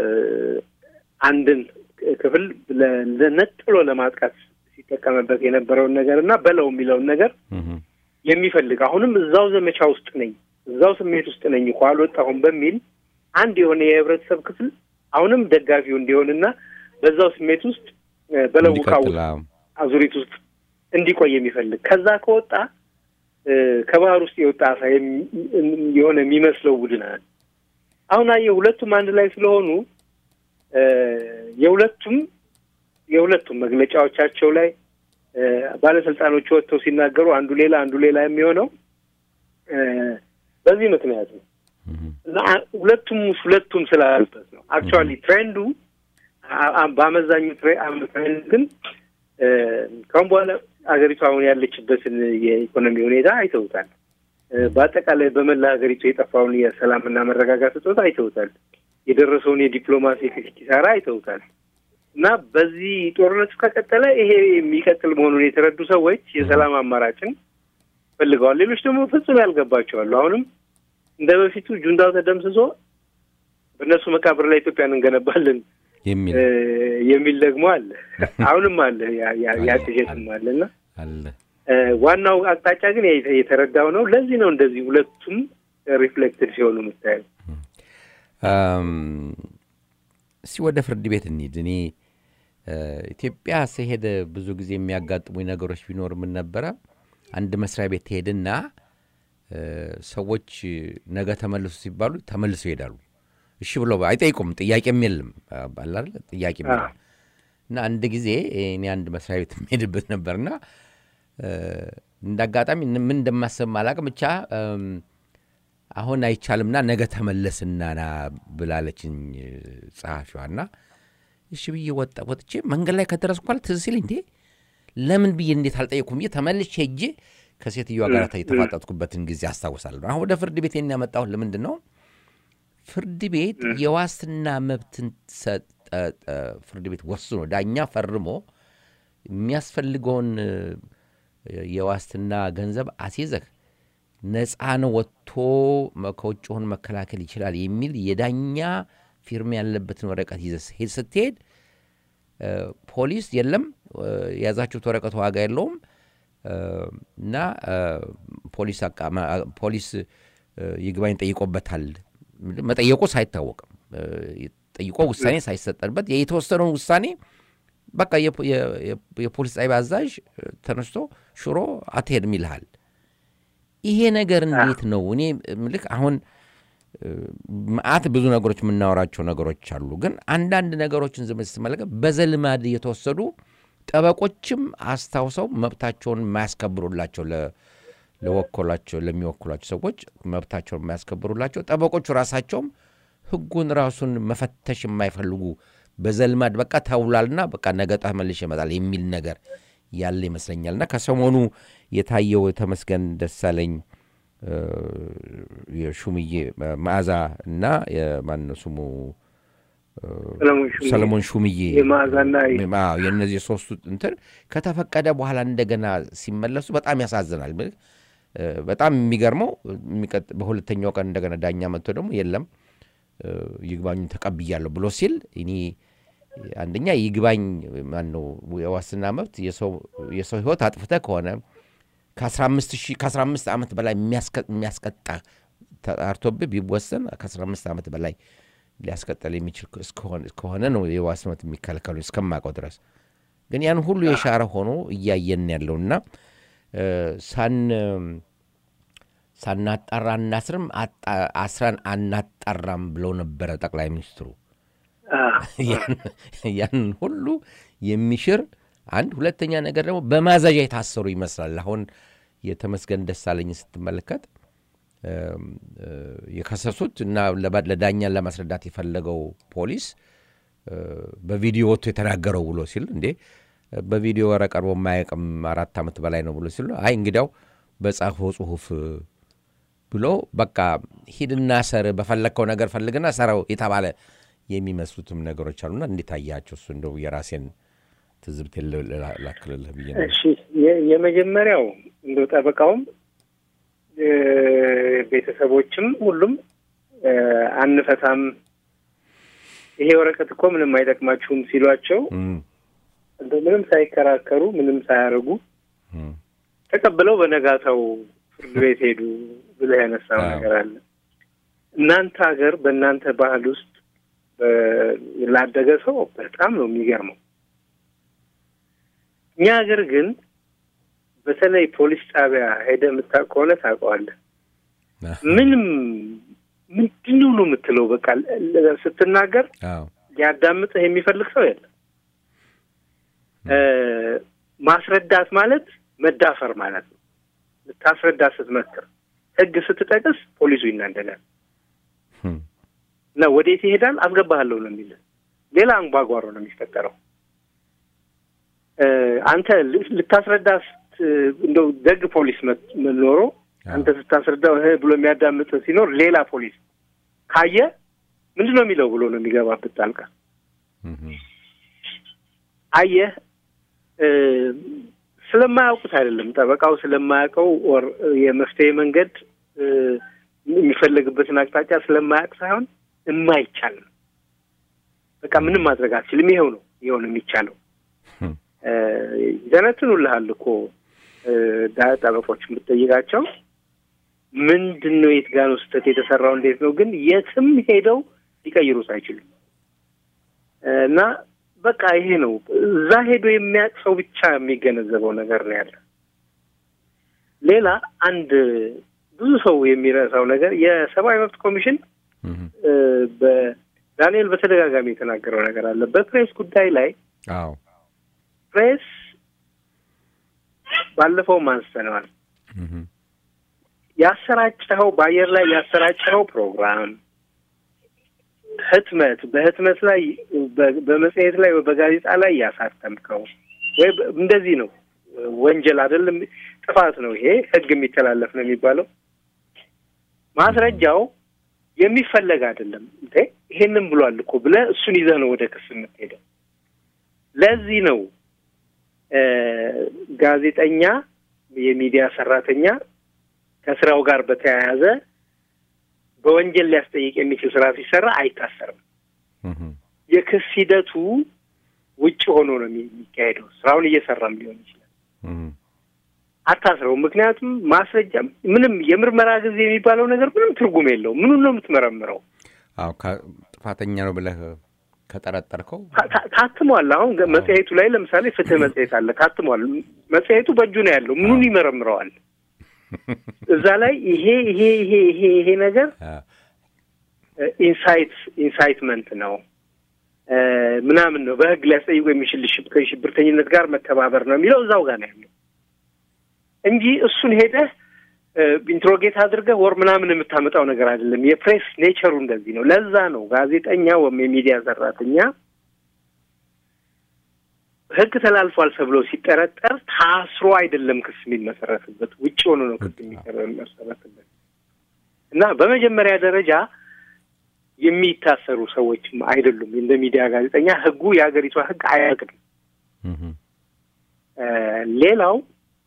አንድን ክፍል ለ- ለነጥሎ ለማጥቃት ሲጠቀምበት የነበረውን ነገር እና በለው የሚለውን ነገር እም፣ የሚፈልግ አሁንም እዛው ዘመቻ ውስጥ ነኝ፣ እዛው ስሜት ውስጥ ነኝ እኮ አልወጣሁም በሚል አንድ የሆነ የህብረተሰብ ክፍል አሁንም ደጋፊው እንዲሆንና በዛው ስሜት ውስጥ እ፣ በለውቃው እንዲቀጥል አዎ። አዙሪት ውስጥ እንዲቆይ የሚፈልግ ከዛ ከወጣ እ፣ ከባህር ውስጥ የወጣ አሳ የሚ- የሆነ የሚመስለው ቡድን አለ። አሁን አየህ ሁለቱም አንድ ላይ ስለሆኑ እ፣ የሁለቱም የሁለቱም መግለጫዎቻቸው ላይ እ፣ ባለስልጣኖች ወጥተው ሲናገሩ አንዱ ሌላ አንዱ ሌላ የሚሆነው እ፣ በዚህ ምክንያት ነው እም፣ እና አ- ሁለቱም ሁለቱም ስላሉበት ነው። አክቹዋሊ ትሬንዱ አ- አ- በአመዛኙ ትሬ- አም- ትሬንድ ግን እ፣ ካሁን በኋላ ሀገሪቱ አሁን ያለችበትን የኢኮኖሚ ሁኔታ አይተውታል። እ፣ በአጠቃላይ በመላ ሀገሪቱ የጠፋውን የሰላምና መረጋጋት እጦት አይተውታል። የደረሰውን የዲፕሎማሲ ኪሳራ አይተውታል። እና በዚህ ጦርነቱ ከቀጠለ ይሄ የሚቀጥል መሆኑን የተረዱ ሰዎች የሰላም አማራጭን ፈልገዋል። ሌሎች ደግሞ ፍጹም ያልገባቸዋሉ። አሁንም እንደ በፊቱ ጁንታው ተደምስሶ በእነሱ መቃብር ላይ ኢትዮጵያን እንገነባለን የሚል እ፣ የሚል ደግሞ አለ። አሁንም አለ ያ- ያ- ያ ቅዠትም አለ እና አለ እ፣ ዋናው አቅጣጫ ግን የተ- የተረዳው ነው። ለዚህ ነው እንደዚህ ሁለቱም ሪፍሌክትድ ሲሆኑ የምታየው። አም፣ እስቲ ወደ ፍርድ ቤት እንሂድ። እኔ እ፣ ኢትዮጵያ ስሄድ ብዙ ጊዜ የሚያጋጥሙኝ ነገሮች ቢኖር ምን ነበረ፣ አንድ መስሪያ ቤት ትሄድና እ፣ ሰዎች ነገ ተመልሱ ሲባሉ ተመልሰው ይሄዳሉ። እሺ ብሎ አይጠይቁም። ጥያቄም የለም አለ አይደል? ጥያቄም የለም። እና አንድ ጊዜ እኔ አንድ መስሪያ ቤት የምሄድበት ነበርና እ፣ እንደ አጋጣሚ ምን እንደማሰብ አላቅም ብቻ እም፣ አሁን አይቻልምና ነገ ተመለስና ና ብላለችኝ ጸሐፊዋና እሺ ብዬ ወጣ ወጥቼ መንገድ ላይ ከደረስኩ በኋላ ትዝ ሲል እንዴ ለምን ብዬ እንዴት አልጠየኩም ብዬ ተመልሼ ሄጄ ከሴትዮዋ ጋር የተፋጠጥኩበትን ጊዜ አስታውሳለሁ። አሁን ወደ ፍርድ ቤት ያመጣሁት ለምንድን ነው? ፍርድ ቤት የዋስትና መብትን ሰጠ። ፍርድ ቤት ወስኖ ዳኛ ፈርሞ የሚያስፈልገውን እ፣ የዋስትና ገንዘብ አስይዘህ ነፃ ነው ወጥቶ መ- ከውጭ ሆኖ መከላከል ይችላል የሚል የዳኛ ፊርማ ያለበትን ወረቀት ይዘህ ስትሄድ- ስትሄድ እ፣ ፖሊስ የለም እ፣ የያዛችሁት ወረቀት ዋጋ የለውም እ፣ እና እ፣ ፖሊስ አቃ- ማ- ፖሊስ እ፣ ይግባኝ ጠይቆበታል። መጠየቁ ሳይታወቅም እ፣ ጠይቆ ውሳኔ ሳይሰጠንበት የተወሰነውን ውሳኔ በቃ የፖ- የ- የ- የፖሊስ ጣቢያ አዛዥ እ፣ ተነስቶ ሽሮ አትሄድም ይልሃል። ይሄ ነገር እንዴት ነው? እኔ ምልክ አሁን እ፣ መዓት ብዙ ነገሮች የምናወራቸው ነገሮች አሉ። ግን አንዳንድ ነገሮችን ዝም ስትመለከት በዘልማድ የተወሰዱ ጠበቆችም አስታውሰው መብታቸውን የማያስከብሩላቸው ለ- ለወከሏቸው ለሚወክሏቸው ሰዎች መብታቸውን የማያስከብሩላቸው ጠበቆቹ ራሳቸውም ሕጉን ራሱን መፈተሽ የማይፈልጉ በዘልማድ በቃ ተውሏልና በቃ ነገ ተመልሼ ይመጣል የሚል ነገር ያለ ይመስለኛል። እና ከሰሞኑ የታየው ተመስገን ደሳለኝ እ፣ የሹምዬ መዓዛ እና የማነው ስሙ ሰለሞን ሹምዬ ሰለሞን ሹምዬ የመዓዛና አዎ፣ የእነዚህ ሶስቱ እንትን ከተፈቀደ በኋላ እንደገና ሲመለሱ በጣም ያሳዝናል። ምልህ እ፣ በጣም የሚገርመው የሚቀጥ- በሁለተኛው ቀን እንደገና ዳኛ መጥቶ ደግሞ የለም እ፣ ይግባኙን ተቀብያለሁ ብሎ ሲል እኔ አንደኛ ይግባኝ ማን ነው የዋስትና መብት የሰው የሰው ህይወት አጥፍተ ከሆነ ከ15 ሺህ ከ15 ዓመት በላይ የሚያስቀ- የሚያስቀጣ ተጣርቶብህ ቢወሰን ከ15 ዓመት በላይ ሊያስቀጠል የሚችል እስከሆነ- ከሆነ ነው የዋስ መብት የሚከለከሉ እስከማውቀው ድረስ ግን ያን ሁሉ የሻረ ሆኖ እያየን ያለውና እ፣ ሳን ሳናጣራ አናስርም አጣ- አስረን አናጣራም ብለው ነበረ ጠቅላይ ሚኒስትሩ። ያን- ያንን ሁሉ የሚሽር አንድ ሁለተኛ ነገር ደግሞ በማዛዣ የታሰሩ ይመስላል። አሁን የተመስገን ደሳለኝ ስትመለከት እም፣ እ፣ የከሰሱት እና ለባ- ለዳኛን ለማስረዳት የፈለገው ፖሊስ እ፣ በቪዲዮ ወጥቶ የተናገረው ብሎ ሲል እንዴ በቪዲዮ ኧረ ቀርቦ የማያውቅም አራት ዓመት በላይ ነው ብሎ ሲሉ አይ እንግዲያው በጻፈው ጽሁፍ ብሎ በቃ ሂድና ሰር በፈለግከው ነገር ፈልግና ሰራው የተባለ የሚመስሉትም ነገሮች አሉና እንዴት አያቸው? እሱ እንደው የራሴን ትዝብት ላክልልህ ብዬ ነው። እሺ የ- የመጀመሪያው እንደው ጠበቃውም እ፣ ቤተሰቦችም ሁሉም እ፣ አንፈታም ይሄ ወረቀት እኮ ምንም አይጠቅማችሁም ሲሏቸው እም፣ እንደው ምንም ሳይከራከሩ ምንም ሳያደርጉ እም፣ ተቀብለው በነጋታው ፍርድ ቤት ሄዱ ብለህ ያነሳው አዎ። ነገር አለ። እናንተ ሀገር በእናንተ ባህል ውስጥ በ- ላደገ ሰው በጣም ነው የሚገርመው። እኛ ሀገር ግን በተለይ ፖሊስ ጣቢያ ሄደህ የምታውቅ ከሆነ ታውቀዋለህ። ምንም ምንድን ነው ነው የምትለው በቃ ለ- ለ- ስትናገር አዎ ሊያዳምጥህ የሚፈልግ ሰው የለም። እ፣ ማስረዳት ማለት መዳፈር ማለት ነው። ልታስረዳ ስትመክር ሕግ ስትጠቅስ ፖሊሱ ይናደዳል እም፣ እና ወዴት ይሄዳል? አስገባሃለሁ ነው የሚልህ። ሌላ አንጓጓሮ ነው የሚፈጠረው። እ፣ አንተ ል- ልታስረዳ ስት- እንደው ደግ ፖሊስ መት- ኖሮ አንተ ስታስረዳው እህ ብሎ የሚያዳምጥ ሲኖር ሌላ ፖሊስ ካየ ምንድን ነው የሚለው ብሎ ነው የሚገባበት ጣልቃ። እም፣ አየህ እ፣ ስለማያውቁት አይደለም ጠበቃው ስለማያውቀው ኦር የመፍትሄ መንገድ እ፣ የሚፈለግበትን አቅጣጫ ስለማያውቅ ሳይሆን የማይቻል ነው። በቃ ምንም ማድረግ አትችልም። ይኸው ነው ይኸው ነው የሚቻለው። እም፣ እ፣ ይተነትኑልሃል እኮ እ፣ ዳ- ጠበቆች የምትጠይቃቸው ምንድን ነው የት ጋር ነው ስህተት የተሰራው እንዴት ነው ግን የትም ሄደው ሊቀይሩት አይችሉም እ፣ እና በቃ ይሄ ነው። እዛ ሄዶ የሚያውቅ ሰው ብቻ የሚገነዘበው ነገር ነው ያለ። ሌላ አንድ ብዙ ሰው የሚረሳው ነገር የሰብአዊ መብት ኮሚሽን እህ፣ እ፣ በዳንኤል በተደጋጋሚ የተናገረው ነገር አለ። በፕሬስ ጉዳይ ላይ አዎ ፕሬስ ባለፈውም አንስተነዋል። እህ፣ ያሰራጨኸው በአየር ላይ ያሰራጨኸው ፕሮግራም ህትመት በህትመት ላይ በ- በመጽሔት ላይ በጋዜጣ ላይ ያሳተምከው ወይ በ- እንደዚህ ነው ወንጀል አይደለም፣ ጥፋት ነው። ይሄ ህግ የሚተላለፍ ነው የሚባለው። ማስረጃው የሚፈለግ አይደለም። እንዴ ይሄንን ብሏል እኮ ብለህ እሱን ይዘህ ነው ወደ ክስ የምትሄደው። ለዚህ ነው እ ጋዜጠኛ የሚዲያ ሰራተኛ ከስራው ጋር በተያያዘ በወንጀል ሊያስጠይቅ የሚችል ስራ ሲሰራ አይታሰርም። እህ፣ የክስ ሂደቱ ውጭ ሆኖ ነው የሚ- የሚካሄደው። ስራውን እየሰራም ሊሆን ይችላል። እህ፣ አታስረው። ምክንያቱም ማስረጃ ምንም የምርመራ ጊዜ የሚባለው ነገር ምንም ትርጉም የለውም። ምኑን ነው የምትመረምረው? አዎ ከ- ጥፋተኛ ነው ብለህ ከጠረጠርከው ታ- ታ- ታትሟል። አሁን ገ- መጽሔቱ ላይ ለምሳሌ ፍትህ መጽሔት አለ፣ ታትሟል። መጽሔቱ በእጁ ነው ያለው። ምኑን ይመረምረዋል? እዛ ላይ ይሄ ይሄ ይሄ ይሄ ይሄ ነገር አ፣ ኢንሳይት ኢንሳይትመንት ነው እ ምናምን ነው በህግ ሊያስጠይቁ የሚችል ሽብ- ከሽብርተኝነት ጋር መተባበር ነው የሚለው እዛው ጋር ነው ያለው እንጂ እሱን ሄደህ ኢንትሮጌት አድርገህ ወር ምናምን የምታመጣው ነገር አይደለም። የፕሬስ ኔቸሩ እንደዚህ ነው። ለዛ ነው ጋዜጠኛ ወይም የሚዲያ ሰራተኛ ህግ ተላልፏል ተብሎ ሲጠረጠር ታስሮ አይደለም ክስ የሚመሰረትበት፣ ውጭ ሆኖ ነው ክስ የሚመሰረትበት እና በመጀመሪያ ደረጃ የሚታሰሩ ሰዎችም አይደሉም። እንደ ሚዲያ ጋዜጠኛ ህጉ የሀገሪቷ ህግ አያቅድም። እህ፣ እ ሌላው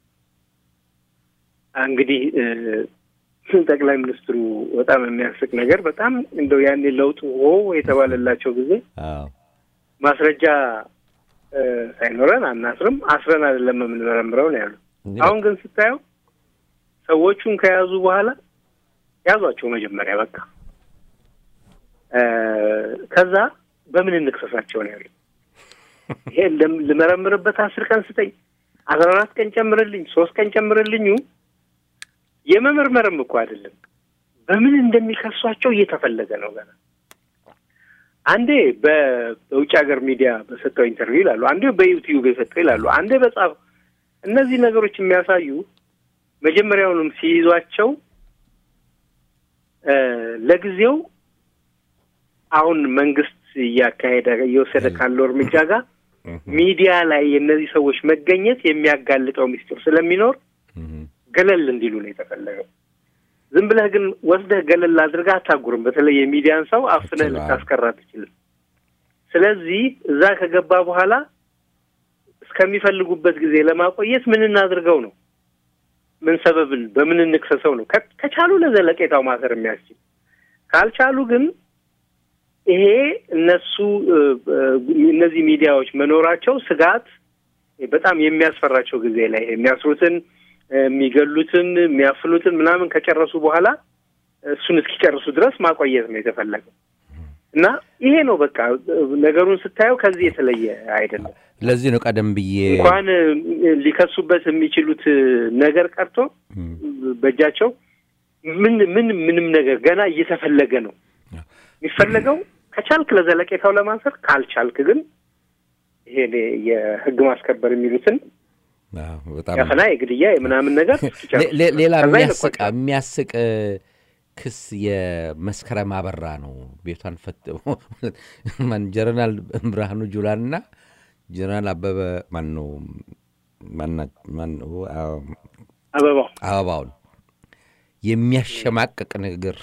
እንግዲህ እ ጠቅላይ ሚኒስትሩ በጣም የሚያስቅ ነገር በጣም እንደው ያኔ ለውጡ ሆ የተባለላቸው ጊዜ አዎ ማስረጃ እ ሳይኖረን አናስርም፣ አስረን አይደለም የምንመረምረው ነው ያሉት። አሁን ግን ስታየው ሰዎቹን ከያዙ በኋላ ያዟቸው መጀመሪያ በቃ እ ከዛ በምን እንክሰሳቸው ነው ያሉት። ይሄ ለም- ልመረምርበት አስር ቀን ስጠኝ፣ አስራ አራት ቀን ጨምርልኝ፣ ሶስት ቀን ጨምርልኙ የመመርመርም እኮ አይደለም። በምን እንደሚከሷቸው እየተፈለገ ነው ገና። አንዴ በ- በውጭ ሀገር ሚዲያ በሰጠው ኢንተርቪው ይላሉ፣ አንዴ በዩቲዩብ የሰጠው ይላሉ፣ አንዴ በጻፍ እነዚህ ነገሮች የሚያሳዩ መጀመሪያውንም ሲይዟቸው እ ለጊዜው አሁን መንግስት እያካሄደ እየወሰደ ካለው እርምጃ ጋር ሚዲያ ላይ የእነዚህ ሰዎች መገኘት የሚያጋልጠው ምስጢር ስለሚኖር እህ፣ ገለል እንዲሉ ነው የተፈለገው። ዝም ብለህ ግን ወስደህ ገለል አድርገህ አታጉርም። በተለይ የሚዲያን ሰው አፍነህ ትችላለህ። ልታስቀራ አትችልም። ስለዚህ እዛ ከገባ በኋላ እስከሚፈልጉበት ጊዜ ለማቆየት ምን እናድርገው ነው? ምን ሰበብን በምን እንክሰሰው ነው? ከ- ከቻሉ ለዘለቄታው ማሰር የሚያስችል ካልቻሉ ግን ይሄ እነሱ እ፣ እ፣ እነዚህ ሚዲያዎች መኖራቸው ስጋት በጣም የሚያስፈራቸው ጊዜ ላይ የሚያስሩትን የሚገሉትን የሚያፍኑትን ምናምን ከጨረሱ በኋላ እሱን እስኪጨርሱ ድረስ ማቆየት ነው የተፈለገው እና ይሄ ነው በቃ ነገሩን ስታየው ከዚህ የተለየ አይደለም። ለዚህ ነው ቀደም ብዬ እንኳን ሊከሱበት የሚችሉት ነገር ቀርቶ በእጃቸው ምን ምን ምንም ነገር ገና እየተፈለገ ነው የሚፈለገው። ከቻልክ ለዘለቄታው ለማሰር ካልቻልክ ግን ይሄ የህግ ማስከበር የሚሉትን አዎ፣ በጣም ያፈና የግድያ የምናምን ነገር እስኪጨርሱ ሌ- ሌ- ሌላ ከዛ የሚያስቅ ይለቋቸዋል። የሚያስቅ እ፣ ክስ የመስከረም አበራ ነው። ቤቷን ፈት ማን ጀነራል ብርሃኑ ጁላንና ጀነራል አበበ ማን ነው ማና- ማን ነው? አዎ፣ አበባው አበባውን የሚያሸማቅቅ ንግግር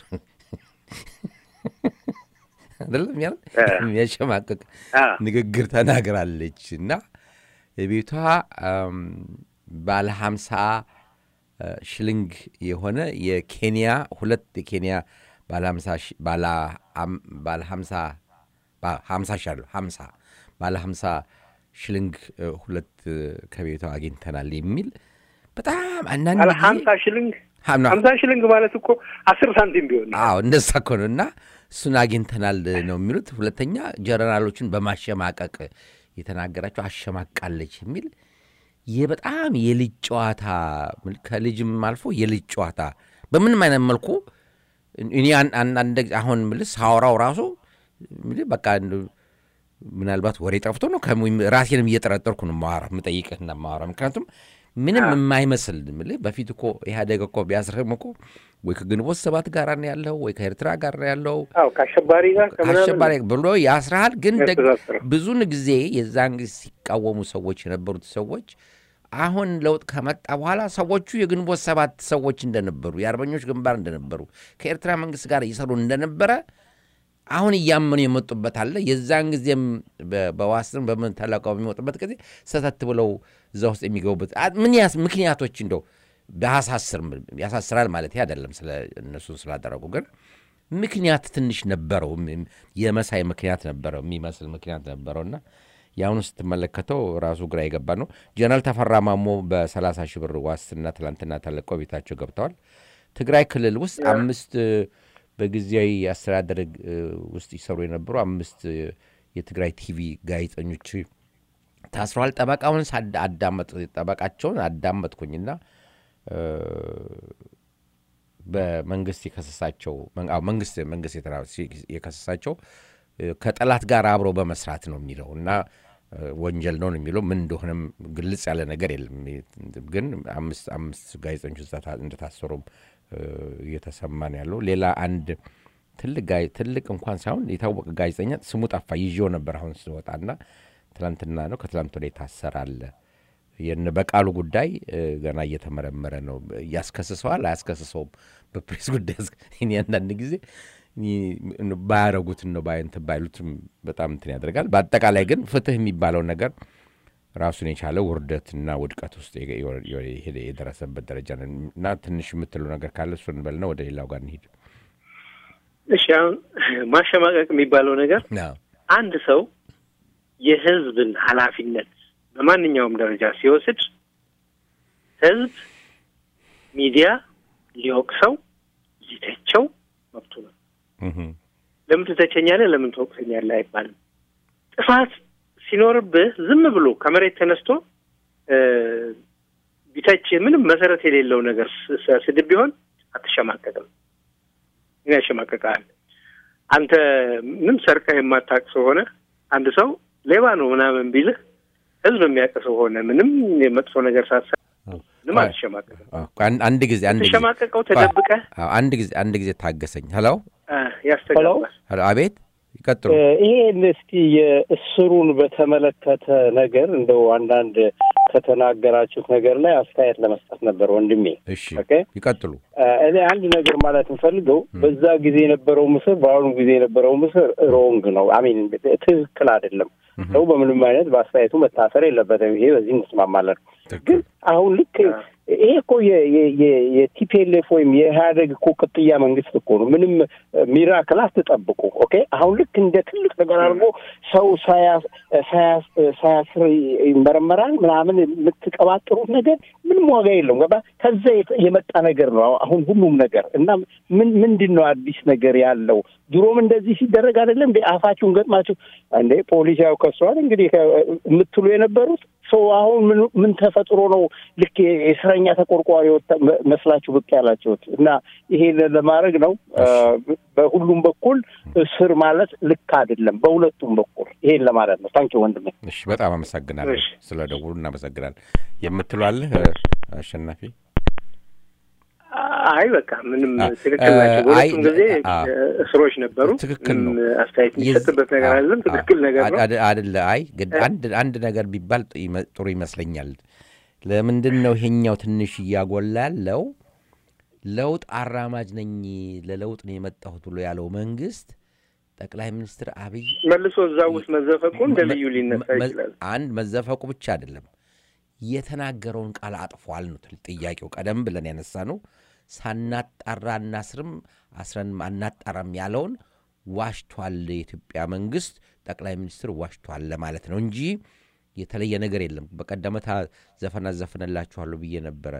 አይደለም ያ እ። የሚያሸማቅቅ አ፣ ንግግር ተናግራለች እና የቤቷ አም፣ ባለ ሀምሳ እ፣ ሽልንግ የሆነ የኬንያ ሁለት የኬንያ ባለ ሀምሳ ሺ- ባለ አም- ባለ ሀምሳ ባ- ሀምሳ ሺ አለው ሀምሳ ባለ ሀምሳ ሽልንግ እ፣ ሁለት እ፣ ከቤቷ አግኝተናል የሚል በጣም አንዳንድ አለ ጊዜ ሀምሳ ሽልንግ ሀምና- ሀምሳ ሽልንግ ማለት እኮ አስር ሳንቲም ቢሆን ነው። አዎ እንደዛ እኮ ነው። እና እሱን አግኝተናል ነው የሚሉት። ሁለተኛ ጀነራሎችን በማሸማቀቅ የተናገራቸው አሸማቃለች የሚል ይህ በጣም የልጅ ጨዋታ ከልጅም አልፎ የልጅ ጨዋታ በምንም አይነት መልኩ እኔ አንዳንድ አሁን ምልስ ሳወራው ራሱ ምልህ በቃ ምናልባት ወሬ ጠፍቶ ነው ራሴንም እየጠረጠርኩ ነው ማዋራ የምጠይቅህና ማዋራ ምክንያቱም ምንም የማይመስል ምልህ በፊት እኮ ኢህአዴግ እኮ ቢያስርህም እኮ ወይ ከግንቦት ሰባት ጋር ነው ያለው ወይ ከኤርትራ ጋር ነው ያለው ከአሸባሪ ጋር ከአሸባሪ ብሎ ያስርሃል። ግን ብዙን ጊዜ የዛን ጊዜ ሲቃወሙ ሰዎች የነበሩት ሰዎች አሁን ለውጥ ከመጣ በኋላ ሰዎቹ የግንቦት ሰባት ሰዎች እንደነበሩ የአርበኞች ግንባር እንደነበሩ ከኤርትራ መንግስት ጋር እየሰሩ እንደነበረ አሁን እያመኑ የመጡበት አለ። የዛን ጊዜም በዋስን በምን ተለቀው በሚወጡበት ጊዜ ሰተት ብለው እዛ ውስጥ የሚገቡበት ምን ያስ ምክንያቶች እንደው በያሳስር ያሳስራል ማለት አይደለም፣ ስለ እነሱን ስላደረጉ ግን ምክንያት ትንሽ ነበረው። የመሳይ ምክንያት ነበረው የሚመስል ምክንያት ነበረውና የአሁኑ ስትመለከተው ራሱ ግራ የገባ ነው። ጀነራል ተፈራ ማሞ በሰላሳ ሺህ ብር ዋስትና ትላንትና ተለቀው ቤታቸው ገብተዋል። ትግራይ ክልል ውስጥ አምስት በጊዜያዊ አስተዳደር ውስጥ ይሰሩ የነበሩ አምስት የትግራይ ቲቪ ጋዜጠኞች ታስረዋል። ጠበቃውን አዳመጥ ጠበቃቸውን አዳመጥኩኝና በመንግስት የከሰሳቸው መንግስት መንግስት የከሰሳቸው ከጠላት ጋር አብሮ በመስራት ነው የሚለው እና ወንጀል ነው የሚለው ምን እንደሆነም ግልጽ ያለ ነገር የለም። ግን አምስት አምስት ጋዜጠኞች እንደታሰሩም እየተሰማ ነው ያለው። ሌላ አንድ ትልቅ ትልቅ እንኳን ሳይሆን የታወቀ ጋዜጠኛ ስሙ ጠፋ ይዤው ነበር አሁን ስወጣና ትላንትና ነው ከትላንት ወደ የታሰረ አለ። የነ በቃሉ ጉዳይ ገና እየተመረመረ ነው። ያስከስሰዋል አያስከስሰውም? በፕሬስ ጉዳይ እኔ አንዳንድ ጊዜ ባያረጉትን ነው ባይንት ባይሉትም በጣም እንትን ያደርጋል። በአጠቃላይ ግን ፍትህ የሚባለው ነገር ራሱን የቻለ ውርደትና ውድቀት ውስጥ የደረሰበት ደረጃ ነው እና ትንሽ የምትለው ነገር ካለ እሱን በልና ወደ ሌላው ጋር እንሂድ። እሺ፣ አሁን ማሸማቀቅ የሚባለው ነገር አንድ ሰው የህዝብን ኃላፊነት በማንኛውም ደረጃ ሲወስድ ህዝብ ሚዲያ ሊወቅሰው ሊተቸው መብቱ ነው። ለምን ትተቸኛለህ፣ ለምን ትወቅሰኛለህ አይባልም። ጥፋት ሲኖርብህ ዝም ብሎ ከመሬት ተነስቶ ቢተች ምንም መሰረት የሌለው ነገር ስድብ ቢሆን አትሸማቀቅም። ምን ያሸማቀቃል? አንተ ምንም ሰርቀህ የማታውቅ ሰው ሆነ አንድ ሰው ሌባ ነው ምናምን ቢልህ ህዝብ የሚያውቅ ሰው ሆነ ምንም የመጥፎ ነገር ሳትሰ ምንም አትሸማቀቅም። አንድ ጊዜ አንድ ጊዜ ተሸማቀቀው ተደብቀህ አንድ ጊዜ አንድ ጊዜ ታገሰኝ። ሄሎ ያስተጋባል። አቤት ይቀጥሉ። ይሄን እስቲ የእስሩን በተመለከተ ነገር እንደው አንዳንድ ከተናገራችሁት ነገር ላይ አስተያየት ለመስጠት ነበር ወንድሜ። እሺ ይቀጥሉ። እኔ አንድ ነገር ማለት የምፈልገው በዛ ጊዜ የነበረው ምስር በአሁኑ ጊዜ የነበረው ምስር ሮንግ ነው። አሚን ትክክል አይደለም። ሰው በምንም አይነት በአስተያየቱ መታሰር የለበትም። ይሄ በዚህ እንስማማለን። ግን አሁን ልክ ይሄ እኮ የቲፒኤልኤፍ ወይም የኢህአደግ እኮ ቅጥያ መንግስት እኮ ነው። ምንም ሚራክል አትጠብቁ። ኦኬ አሁን ልክ እንደ ትልቅ ነገር አድርጎ ሰው ሳያስር ይመረመራል ምናምን የምትቀባጥሩት ነገር ምንም ዋጋ የለውም። ገባ ከዛ የመጣ ነገር ነው አሁን ሁሉም ነገር እና ምን ምንድን ነው አዲስ ነገር ያለው? ድሮም እንደዚህ ሲደረግ አይደለም እንደ አፋችሁን ገጥማችሁ እንደ ፖሊስ ያው ከሷል እንግዲህ የምትሉ የነበሩት ሰው አሁን ምን ተፈጥሮ ነው ልክ የእስረኛ ተቆርቋሪ መስላችሁ ብቅ ያላችሁት? እና ይሄን ለማድረግ ነው። በሁሉም በኩል እስር ማለት ልክ አይደለም፣ በሁለቱም በኩል ይሄን ለማለት ነው። ታንኪ ወንድሜ። እሺ፣ በጣም አመሰግናለሁ ስለ ደውሉ እናመሰግናለን። የምትሏልህ አሸናፊ? አይ በቃ ምንም ትክክል ናቸው። በሁለቱም ጊዜ እስሮች ነበሩ። ትክክል ነው። አስተያየት የሚሰጥበት ነገር አይደለም። ትክክል ነገር ነው አደለ? አይ አንድ አንድ ነገር ቢባል ጥሩ ይመስለኛል። ለምንድን ነው ይሄኛው ትንሽ እያጎላ ያለው? ለውጥ አራማጅ ነኝ ለለውጥ ነው የመጣሁት ብሎ ያለው መንግስት ጠቅላይ ሚኒስትር አብይ መልሶ እዛ ውስጥ መዘፈቁ እንደ ልዩ ሊነሳ ይችላል። አንድ መዘፈቁ ብቻ አይደለም የተናገረውን ቃል አጥፏል ነው ጥያቄው። ቀደም ብለን ያነሳ ነው ሳናጣራ አናስርም አስረን አናጣራም ያለውን ዋሽቷል። የኢትዮጵያ መንግስት ጠቅላይ ሚኒስትር ዋሽቷል ለማለት ነው እንጂ የተለየ ነገር የለም። በቀደመታ ዘፈን አዘፍንላችኋለሁ ብዬ ነበረ።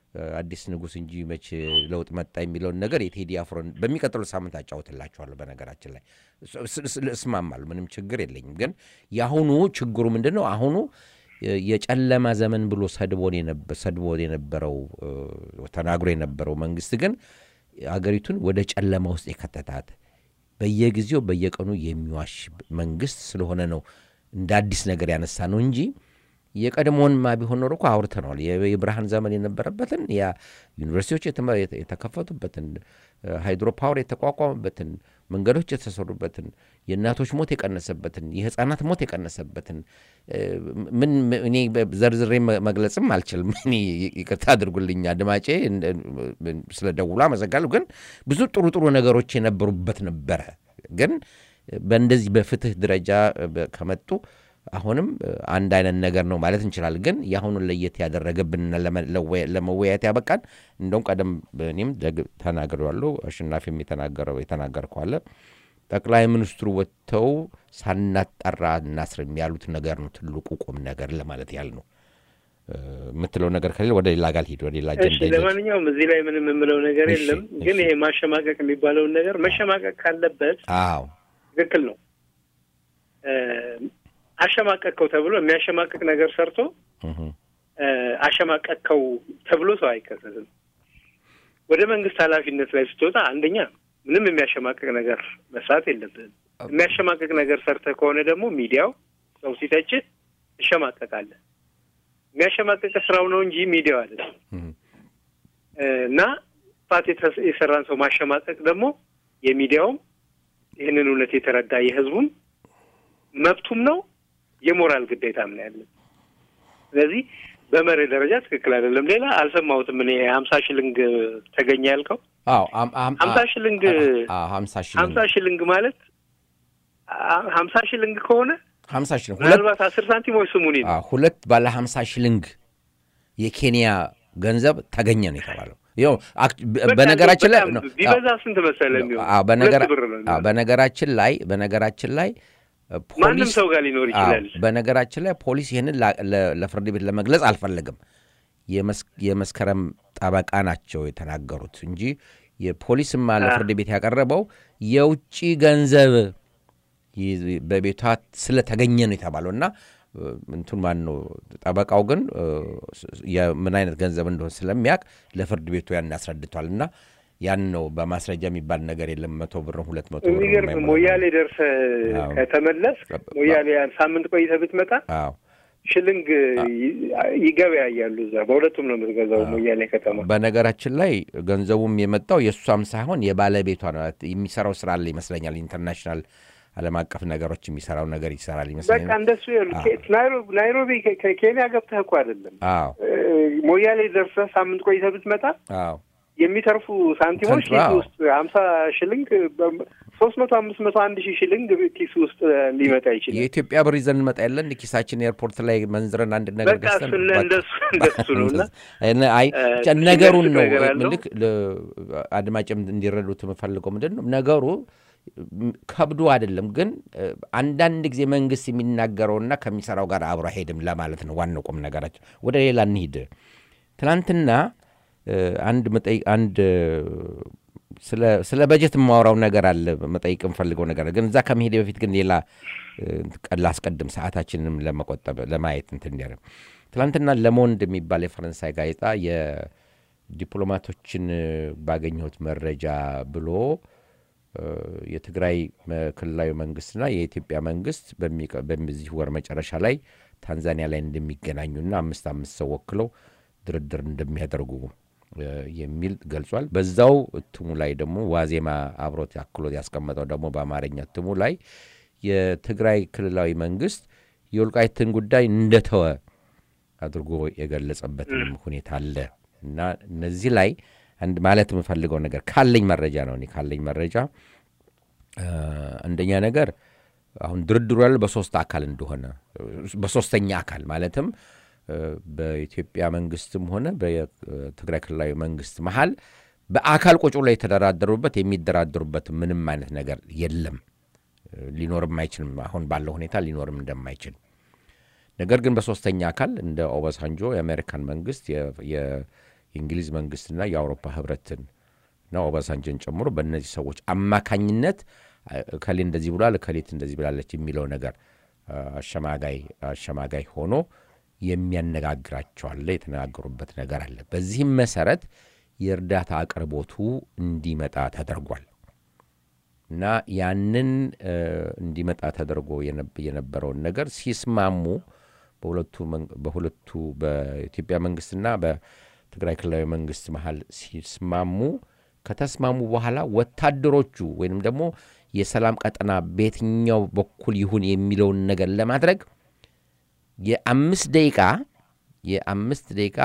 አዲስ ንጉሥ እንጂ መቼ ለውጥ መጣ የሚለውን ነገር የቴዲ አፍሮን በሚቀጥለው ሳምንት አጫውትላችኋለሁ። በነገራችን ላይ እስማማለሁ፣ ምንም ችግር የለኝም። ግን የአሁኑ ችግሩ ምንድን ነው? አሁኑ የጨለማ ዘመን ብሎ ሰድቦን የነበረው ተናግሮ የነበረው መንግስት ግን አገሪቱን ወደ ጨለማ ውስጥ የከተታት በየጊዜው በየቀኑ የሚዋሽ መንግስት ስለሆነ ነው እንደ አዲስ ነገር ያነሳ ነው እንጂ የቀድሞውንማ ቢሆን ኖሮ እኮ አውርተነዋል። የብርሃን ዘመን የነበረበትን ያ ዩኒቨርሲቲዎች የተከፈቱበትን ሃይድሮ ፓወር የተቋቋመበትን መንገዶች የተሰሩበትን የእናቶች ሞት የቀነሰበትን የህፃናት ሞት የቀነሰበትን ምን እኔ ዘርዝሬ መግለጽም አልችልም። እኔ ይቅርታ አድርጉልኝ አድማጬ፣ ስለ ደውሎ አመሰግናለሁ። ግን ብዙ ጥሩ ጥሩ ነገሮች የነበሩበት ነበረ። ግን በእንደዚህ በፍትህ ደረጃ ከመጡ አሁንም አንድ አይነት ነገር ነው ማለት እንችላለን። ግን የአሁኑን ለየት ያደረገብን ለመወያየት ያበቃን እንደውም ቀደም እኔም ተናግሬዋለሁ፣ አሸናፊም የተናገረው የተናገርከው አለ ጠቅላይ ሚኒስትሩ ወጥተው ሳናጠራ እናስርም ያሉት ነገር ነው ትልቁ ቁም ነገር ለማለት ያህል ነው። የምትለው ነገር ከሌለ ወደ ሌላ ጋር ሂድ፣ ወደ ሌላ አጀንዳ ይዘህ። ለማንኛውም እዚህ ላይ ምንም የምለው ነገር የለም። ግን ይሄ ማሸማቀቅ የሚባለውን ነገር መሸማቀቅ ካለበት አዎ ትክክል ነው። አሸማቀቅከው ተብሎ የሚያሸማቀቅ ነገር ሰርቶ አሸማቀቅከው ተብሎ ሰው አይከሰስም። ወደ መንግስት ኃላፊነት ላይ ስትወጣ አንደኛ ምንም የሚያሸማቀቅ ነገር መስራት የለብህም። የሚያሸማቀቅ ነገር ሰርተህ ከሆነ ደግሞ ሚዲያው ሰው ሲተችህ ትሸማቀቃለህ። የሚያሸማቀቅ ስራው ነው እንጂ ሚዲያው አይደለም። እና ጥፋት የሰራን ሰው ማሸማቀቅ ደግሞ የሚዲያውም ይህንን እውነት የተረዳ የህዝቡም መብቱም ነው የሞራል ግዴታም ነው ያለን። ስለዚህ በመርህ ደረጃ ትክክል አይደለም። ሌላ አልሰማሁትም እኔ ሀምሳ ሽልንግ ተገኘ ያልከው ሀምሳ ሽልንግ ሀምሳ ሽልንግ ማለት ሀምሳ ሽልንግ ከሆነ ሀምሳ ሽልንግ ምናልባት አስር ሳንቲሞች ስሙኒ ነው። ሁለት ባለ ሀምሳ ሽልንግ የኬንያ ገንዘብ ተገኘ ነው የተባለው። ይኸው በነገራችን ላይ ቢበዛ ስንት መሰለህ የሚሆን በነገራችን ላይ በነገራችን ላይ ማንም ሰው ጋር ሊኖር ይችላል። በነገራችን ላይ ፖሊስ ይህንን ለፍርድ ቤት ለመግለጽ አልፈለግም። የመስከረም ጠበቃ ናቸው የተናገሩት እንጂ የፖሊስማ ለፍርድ ቤት ያቀረበው የውጭ ገንዘብ በቤቷ ስለተገኘ ነው የተባለው እና እንቱን ማን ነው ጠበቃው ግን ምን አይነት ገንዘብ እንደሆነ ስለሚያውቅ ለፍርድ ቤቱ ያን ያስረድቷል እና ያን ነው በማስረጃ የሚባል ነገር የለም። መቶ ብር ሁለት መቶ ብር የሚገርም ሞያሌ ደርሰህ ከተመለስ ሞያሌ ሳምንት ቆይተህ ብትመጣ ሽልንግ ይገበያያሉ። እዛ በሁለቱም ነው የምትገዛው ሞያሌ ከተማ። በነገራችን ላይ ገንዘቡም የመጣው የእሷም ሳይሆን የባለቤቷ ነው። የሚሰራው ስራ አለ ይመስለኛል። ኢንተርናሽናል ዓለም አቀፍ ነገሮች የሚሰራው ነገር ይሰራል ይመስለኛል። በቃ እንደሱ ናይሮቢ ከኬንያ ገብተህ እኮ አይደለም ሞያሌ ደርሰህ ሳምንት ቆይተህ ብትመጣ የሚተርፉ ሳንቲሞች ኪስ ውስጥ ሀምሳ ሽልንግ ሶስት መቶ አምስት መቶ አንድ ሺህ ሽልንግ ኪስ ውስጥ ሊመጣ ይችላል። የኢትዮጵያ ብር ይዘን እንመጣ የለን ኪሳችን ኤርፖርት ላይ መንዝረን አንድ ነገር በቃ እንደሱ እንደሱ ነው እና አይ ነገሩን ነው ልክ አድማጭም እንዲረዱት የምፈልገው ምንድን ነው ነገሩ ከብዶ አይደለም፣ ግን አንዳንድ ጊዜ መንግስት የሚናገረውና ከሚሰራው ጋር አብሮ አይሄድም ለማለት ነው ዋናው ቁም ነገራቸው። ወደ ሌላ እንሂድ። ትናንትና አንድ መጠይቅ አንድ ስለ በጀት የማወራው ነገር አለ መጠይቅ የምፈልገው ነገር ግን እዛ ከመሄድ በፊት ግን ሌላ ላስቀድም ሰዓታችንንም ለመቆጠብ ለማየት እንትን እንዲያለ ትናንትና ለሞንድ የሚባል የፈረንሳይ ጋዜጣ የዲፕሎማቶችን ባገኘሁት መረጃ ብሎ የትግራይ ክልላዊ መንግስትና የኢትዮጵያ መንግስት በዚህ ወር መጨረሻ ላይ ታንዛኒያ ላይ እንደሚገናኙና አምስት አምስት ሰው ወክለው ድርድር እንደሚያደርጉ የሚል ገልጿል። በዛው እትሙ ላይ ደግሞ ዋዜማ አብሮት ያክሎት ያስቀመጠው ደግሞ በአማርኛ እትሙ ላይ የትግራይ ክልላዊ መንግስት የወልቃይትን ጉዳይ እንደተወ አድርጎ የገለጸበትንም ሁኔታ አለ እና እነዚህ ላይ አንድ ማለት የምፈልገው ነገር ካለኝ መረጃ ነው። እኔ ካለኝ መረጃ አንደኛ ነገር አሁን ድርድሩ ያለው በሶስት አካል እንደሆነ በሶስተኛ አካል ማለትም በኢትዮጵያ መንግስትም ሆነ በትግራይ ክልላዊ መንግስት መሀል በአካል ቁጭ ላይ የተደራደሩበት የሚደራደሩበት ምንም አይነት ነገር የለም፣ ሊኖርም አይችልም። አሁን ባለው ሁኔታ ሊኖርም እንደማይችል ነገር ግን በሶስተኛ አካል እንደ ኦባሳንጆ የአሜሪካን መንግስት የእንግሊዝ መንግስትና የአውሮፓ ህብረትን እና ኦባሳንጆን ጨምሮ በእነዚህ ሰዎች አማካኝነት አ- እከሌ እንደዚህ ብሏል፣ እከሌት እንደዚህ ብላለች የሚለው ነገር አ፣ አሸማጋይ አሸማጋይ ሆኖ የሚያነጋግራቸው አለ። የተነጋገሩበት ነገር አለ። በዚህም መሰረት የእርዳታ አቅርቦቱ እንዲመጣ ተደርጓል እና ያንን እ፣ እንዲመጣ ተደርጎ የነብ- የነበረውን ነገር ሲስማሙ በሁለቱ መን- በሁለቱ በኢትዮጵያ መንግስትና በትግራይ ክልላዊ መንግስት መሀል ሲስማሙ ከተስማሙ በኋላ ወታደሮቹ ወይንም ደግሞ የሰላም ቀጠና በየትኛው በኩል ይሁን የሚለውን ነገር ለማድረግ የአምስት ደቂቃ የአምስት ደቂቃ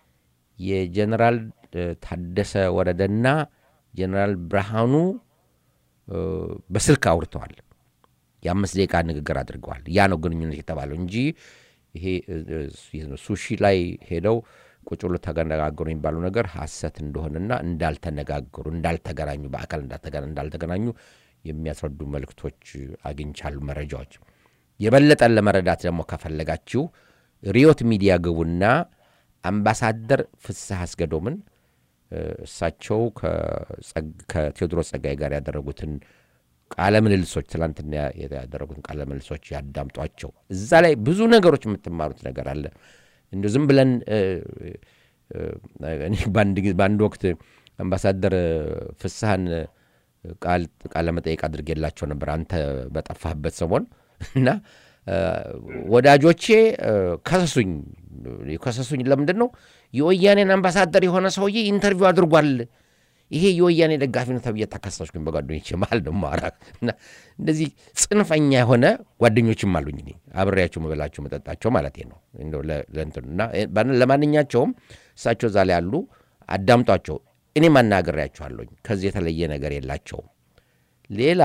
የጀኔራል እ፣ ታደሰ ወረደና ጀኔራል ብርሃኑ እ፣ በስልክ አውርተዋል። የአምስት ደቂቃ ንግግር አድርገዋል። ያ ነው ግንኙነት የተባለው እንጂ ይሄ እ፣ እ፣ ሱሺ ላይ ሄደው ቁጭ ብሎ ተነጋገሩ የሚባለው ነገር ሐሰት እንደሆነና እንዳልተነጋገሩ እንዳልተገናኙ በአካል እንዳልተገና- እንዳልተገናኙ የሚያስረዱ መልእክቶች አግኝቻሉ መረጃዎች። የበለጠን ለመረዳት ደግሞ ከፈለጋችሁ ሪዮት ሚዲያ ግቡና አምባሳደር ፍስሐ አስገዶምን እ፣ እሳቸው ከጸግ- ከቴዎድሮስ ጸጋይ ጋር ያደረጉትን ቃለ ምልልሶች ትላንትና ያደረጉትን ቃለ ምልልሶች ያዳምጧቸው። እዛ ላይ ብዙ ነገሮች የምትማሩት ነገር አለ። እንዲሁ ዝም ብለን እ፣ እ፣ እኔ በአንድ ጊዜ- በአንድ ወቅት አምባሳደር ፍስሐን ቃል ቃለ መጠየቅ አድርጌላቸው ነበር አንተ በጠፋህበት ሰሞን እና እ፣ ወዳጆቼ እ፣ ከሰሱኝ ከሰሱኝ ለምንድን ነው የወያኔን አምባሳደር የሆነ ሰውዬ ኢንተርቪው አድርጓል ይሄ የወያኔ ደጋፊ ነው ተብዬ ተከሰስኩኝ በጓደኞቼ መሀል ነው ማራ እና እንደዚህ ጽንፈኛ የሆነ ጓደኞችም አሉኝ እኔ አብሬያቸው መበላቸው መጠጣቸው ማለት ነው እንደው ለ- ለእንትኑ እና ባን- ለማንኛቸውም እሳቸው እዛ ላይ ያሉ አዳምጧቸው እኔም አናግሬያቸዋለሁኝ ከዚህ የተለየ ነገር የላቸውም ሌላ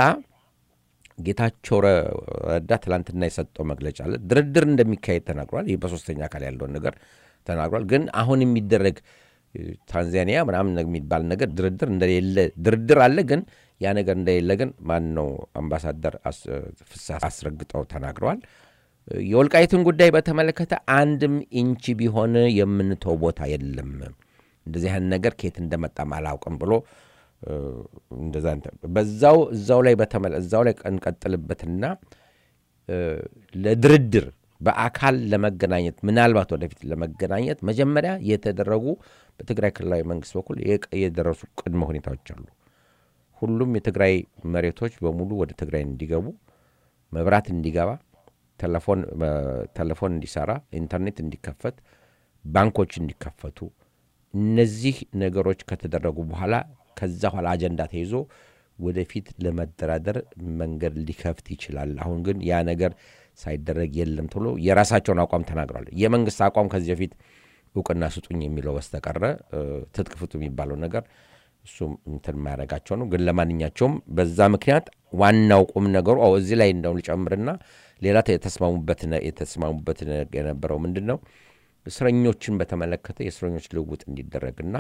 ጌታቸው ረ- ረዳ ትላንትና የሰጠው መግለጫ አለ ድርድር እንደሚካሄድ ተናግሯል ይህ በሶስተኛ አካል ያለውን ነገር ተናግሯል ግን አሁን የሚደረግ እ፣ ታንዛኒያ ምናምን የሚባል ነገር ድርድር እንደሌለ ድርድር አለ ግን ያ ነገር እንደሌለ ግን ማን ነው አምባሳደር አስ- ፍስሐ አስረግጠው ተናግረዋል እ፣ የወልቃይትን ጉዳይ በተመለከተ አንድም ኢንቺ ቢሆን የምንተው ቦታ የለም እንደዚህ አይነት ነገር ከየት እንደመጣም አላውቅም ብሎ እ፣ እንደዛ እንትን- በዛው እዛው ላይ በተመለ እዛው ላይ እንቀጥልበትና እ፣ ለድርድር በአካል ለመገናኘት ምናልባት ወደፊት ለመገናኘት መጀመሪያ የተደረጉ በትግራይ ክልላዊ መንግስት በኩል የቀ- የደረሱ ቅድመ ሁኔታዎች አሉ። ሁሉም የትግራይ መሬቶች በሙሉ ወደ ትግራይ እንዲገቡ፣ መብራት እንዲገባ፣ ቴሌፎን እ፣ ቴሌፎን እንዲሰራ፣ ኢንተርኔት እንዲከፈት፣ ባንኮች እንዲከፈቱ እነዚህ ነገሮች ከተደረጉ በኋላ ከዛ በኋላ አጀንዳ ተይዞ ወደፊት ለመደራደር መንገድ ሊከፍት ይችላል። አሁን ግን ያ ነገር ሳይደረግ የለም ተብሎ የራሳቸውን አቋም ተናግረዋል። የመንግስት አቋም ከዚህ በፊት እውቅና ስጡኝ የሚለው በስተቀረ እ፣ ትጥቅ ፍቱ የሚባለው ነገር እሱም እንትን የማያደርጋቸው ነው። ግን ለማንኛቸውም በዛ ምክንያት ዋናው ቁም ነገሩ አዎ እዚህ ላይ እንደው ልጨምርና ሌላ የተስማሙበት ነ- የተስማሙበት ነ- የነበረው ምንድን ነው እስረኞችን በተመለከተ የእስረኞች ልውውጥ እንዲደረግና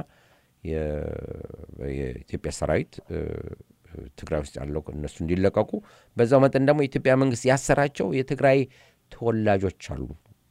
የ- የኢትዮጵያ ሰራዊት እ፣ ትግራይ ውስጥ ያለው እነሱ እንዲለቀቁ በዛው መጠን ደግሞ የኢትዮጵያ መንግስት ያሰራቸው የትግራይ ተወላጆች አሉ።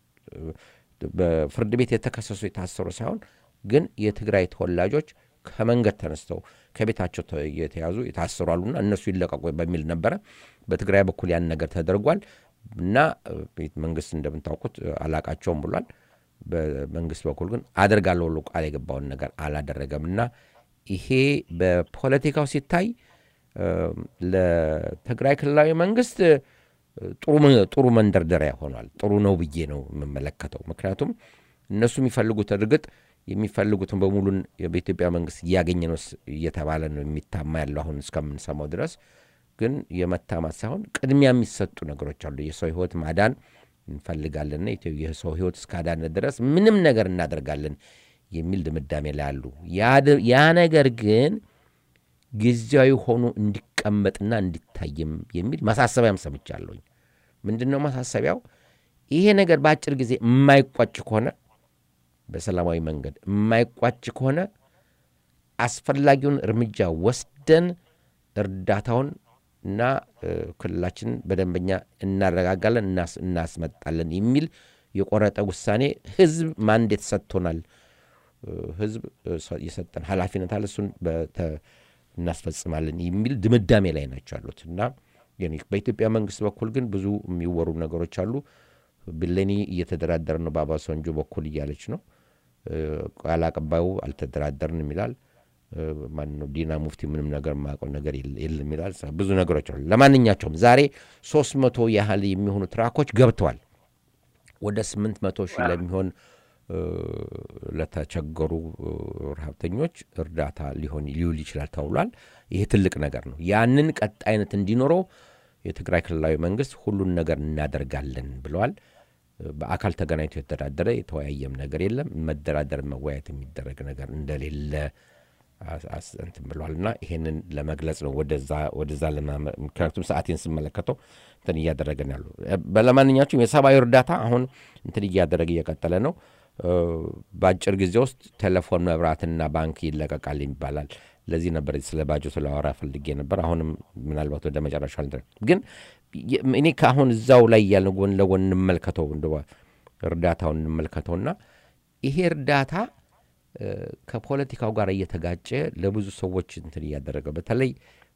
በፍርድ ቤት የተከሰሱ የታሰሩ ሳይሆን ግን የትግራይ ተወላጆች ከመንገድ ተነስተው ከቤታቸው ተ- የተያዙ የታሰሩ አሉና እነሱ ይለቀቁ በሚል ነበረ። በትግራይ በኩል ያን ነገር ተደርጓል እና እ፣ መንግስት እንደምታውቁት እ፣ አላቃቸውም ብሏል። በመንግስት በኩል ግን አደርጋለሁ ብሎ ቃል የገባውን ነገር አላደረገም እና ይሄ በፖለቲካው ሲታይ እ፣ ለትግራይ ክልላዊ መንግስት እ፣ ጥሩ መ- ጥሩ መንደርደሪያ ሆኗል። ጥሩ ነው ብዬ ነው የምመለከተው። ምክንያቱም እነሱ የሚፈልጉት እርግጥ የሚፈልጉትን በሙሉን በኢትዮጵያ መንግስት እያገኘ ነው ስ- እየተባለ ነው የሚታማ ያለው አሁን እስከምንሰማው ድረስ ግን የመታማት ሳይሆን ቅድሚያ የሚሰጡ ነገሮች አሉ። የሰው ህይወት ማዳን እንፈልጋለንና ኢትዮ- የሰው ህይወት እስካዳነ ድረስ ምንም ነገር እናደርጋለን የሚል ድምዳሜ ላይ አሉ። ያ ድ- ያ ነገር ግን ጊዜያዊ ሆኖ እንዲቀመጥና እንዲታይም የሚል ማሳሰቢያም ሰምቻለሁኝ። ምንድን ነው ማሳሰቢያው? ይሄ ነገር በአጭር ጊዜ የማይቋጭ ከሆነ በሰላማዊ መንገድ የማይቋጭ ከሆነ አስፈላጊውን እርምጃ ወስደን እርዳታውን እና እ፣ ክልላችንን በደንበኛ እናረጋጋለን፣ እናስ- እናስመጣለን የሚል የቆረጠ ውሳኔ ህዝብ ማንዴት ሰጥቶናል። ህዝብ እ፣ ሰ- የሰጠን ኃላፊነት አለ እሱን በተ- እናስፈጽማለን የሚል ድምዳሜ ላይ ናቸው ያሉት እና የኔ በኢትዮጵያ መንግስት በኩል ግን ብዙ የሚወሩ ነገሮች አሉ። ብሌኒ እየተደራደር ነው በአባሳንጆ በኩል እያለች ነው። እ፣ ቃል አቀባዩ አልተደራደርንም ይላል። እ፣ ማን ነው ዲና ሙፍቲ ምንም ነገር የማያውቀው ነገር የለ- የለም ይላል። ብዙ ነገሮች አሉ። ለማንኛቸውም ዛሬ ሶስት መቶ ያህል የሚሆኑ ትራኮች ገብተዋል ወደ ስምንት መቶ ሺህ ለሚሆን እ፣ ለተቸገሩ እ፣ ረሀብተኞች እርዳታ ሊሆን ሊውል ይችላል ተብሏል። ይሄ ትልቅ ነገር ነው። ያንን ቀጣይነት እንዲኖረው የትግራይ ክልላዊ መንግስት ሁሉን ነገር እናደርጋለን ብለዋል። እ፣ በአካል ተገናኝቶ የተደራደረ የተወያየም ነገር የለም። መደራደር መወያየት የሚደረግ ነገር እንደሌለ አስ- አስ- እንትን ብለዋል እና ይሄንን ለመግለጽ ነው ወደዛ ወደዛ ለማመ- ምክንያቱም ሰዓቴን ስመለከተው እንትን እያደረገን ያሉ በለማንኛቸውም የሰብአዊ እርዳታ አሁን እንትን እያደረገ እየቀጠለ ነው። እ፣ በአጭር ጊዜ ውስጥ ቴሌፎን፣ መብራትና ባንክ ይለቀቃል ይባላል። ለዚህ ነበር ስለ ባጀቱ ላወራ ፈልጌ ነበር። አሁንም ምናልባት ወደ መጨረሻ ልድረስ። ግን የ- እኔ ከአሁን እዛው ላይ ያለ ጎን ለጎን እንመልከተው እንደ እርዳታውን እንመልከተውና ይሄ እርዳታ እ፣ ከፖለቲካው ጋር እየተጋጨ ለብዙ ሰዎች እንትን እያደረገ በተለይ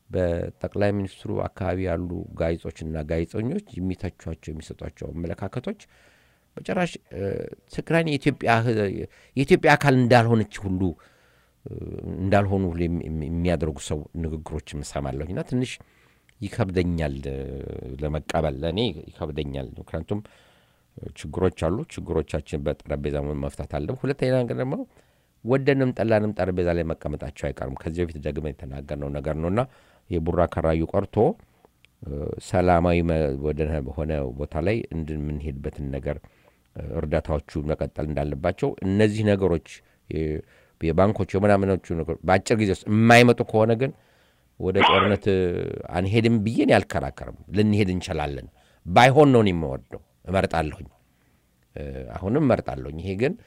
በጠቅላይ ሚኒስትሩ አካባቢ ያሉ ጋዜጦችና ጋዜጠኞች የሚተቿቸው የሚሰጧቸው አመለካከቶች በጭራሽ እ፣ ትግራይን የኢትዮጵያ ህ- የኢትዮጵያ አካል እንዳልሆነች ሁሉ እ፣ እንዳልሆኑ ሁሉ የሚ- የሚ- የሚያደርጉ ሰው ንግግሮች እሰማለሁኝ እና ትንሽ ይከብደኛል እ፣ ለመቀበል ለእኔ ይከብደኛል። ምክንያቱም እ፣ ችግሮች አሉ። ችግሮቻችን በጠረጴዛ መፍታት አለ። ሁለተኛ ነገር ደግሞ ወደንም ጠላንም ጠረጴዛ ላይ መቀመጣቸው አይቀርም። ከዚህ በፊት ደግመን የተናገርነው ነገር ነውና የቡራ ከራዩ ቀርቶ እ፣ ሰላማዊ መ- ወደ ሆነ ቦታ ላይ እንደምንሄድበትን ነገር እ፣ እርዳታዎቹ መቀጠል እንዳለባቸው እነዚህ ነገሮች የ- የባንኮች የምናምኖቹ ነገሮች በአጭር ጊዜ ውስጥ የማይመጡ ከሆነ ግን ወደ ጦርነት እ፣ አንሄድም ብዬ እኔ አልከራከርም። ልንሄድ እንችላለን። ባይሆን ነው እኔ የምወደው እመርጣለሁኝ እ፣ አሁንም እመርጣለሁኝ። ይሄ ግን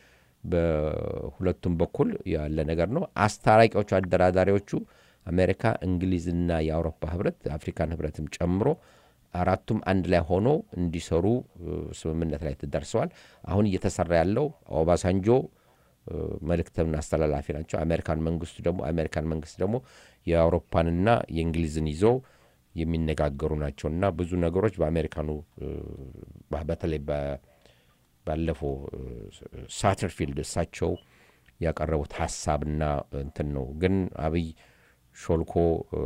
በሁለቱም በኩል ያለ ነገር ነው። አስታራቂዎቹ አደራዳሪዎቹ አሜሪካ፣ እንግሊዝና የአውሮፓ ህብረት አፍሪካን ህብረትም ጨምሮ አራቱም አንድ ላይ ሆኖ እንዲሰሩ እ፣ ስምምነት ላይ ተደርሰዋል። አሁን እየተሰራ ያለው ኦባሳንጆ እ፣ መልእክትን አስተላላፊ ናቸው። አሜሪካን መንግስቱ ደግሞ አሜሪካን መንግስት ደግሞ የአውሮፓንና የእንግሊዝን ይዘው የሚነጋገሩ ናቸውና ብዙ ነገሮች በአሜሪካኑ እ፣ በ- በተለይ በ- ባለፈው ሳተርፊልድ እሳቸው ያቀረቡት ሀሳብና እንትን ነው። ግን አብይ ሾልኮ እ፣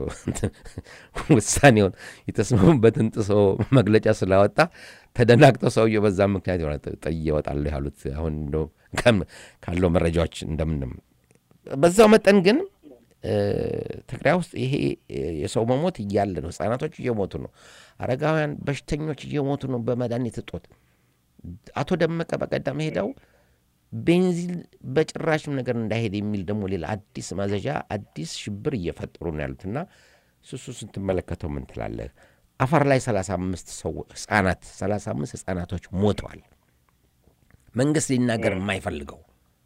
ውሳኔውን የተስማሙበትን ጥሶ መግለጫ ስላወጣ ተደናግጠው ሰውየው በዛ ምክንያት የሆነ ጥ- ጥዬ እወጣለሁ ያሉት አሁን እንደው ከም- ካለው መረጃዎች እንደምንም በዛው መጠን ግን እ፣ ትግራይ ውስጥ ይሄ እ፣ የሰው መሞት እያለ ነው። ህጻናቶች እየሞቱ ነው። አረጋውያን በሽተኞች እየሞቱ ነው በመድኃኒት እጦት። አቶ ደመቀ በቀደም ሄደው ቤንዚን በጭራሽም ነገር እንዳይሄድ የሚል ደግሞ ሌላ አዲስ ማዘዣ አዲስ ሽብር እየፈጠሩ ነው ያሉት እና ሱሱ ስትመለከተው ምን ትላለህ? አፋር ላይ 35 ሰው ህጻናት 35 ህጻናቶች ሞተዋል። መንግስት ሊናገር የማይፈልገው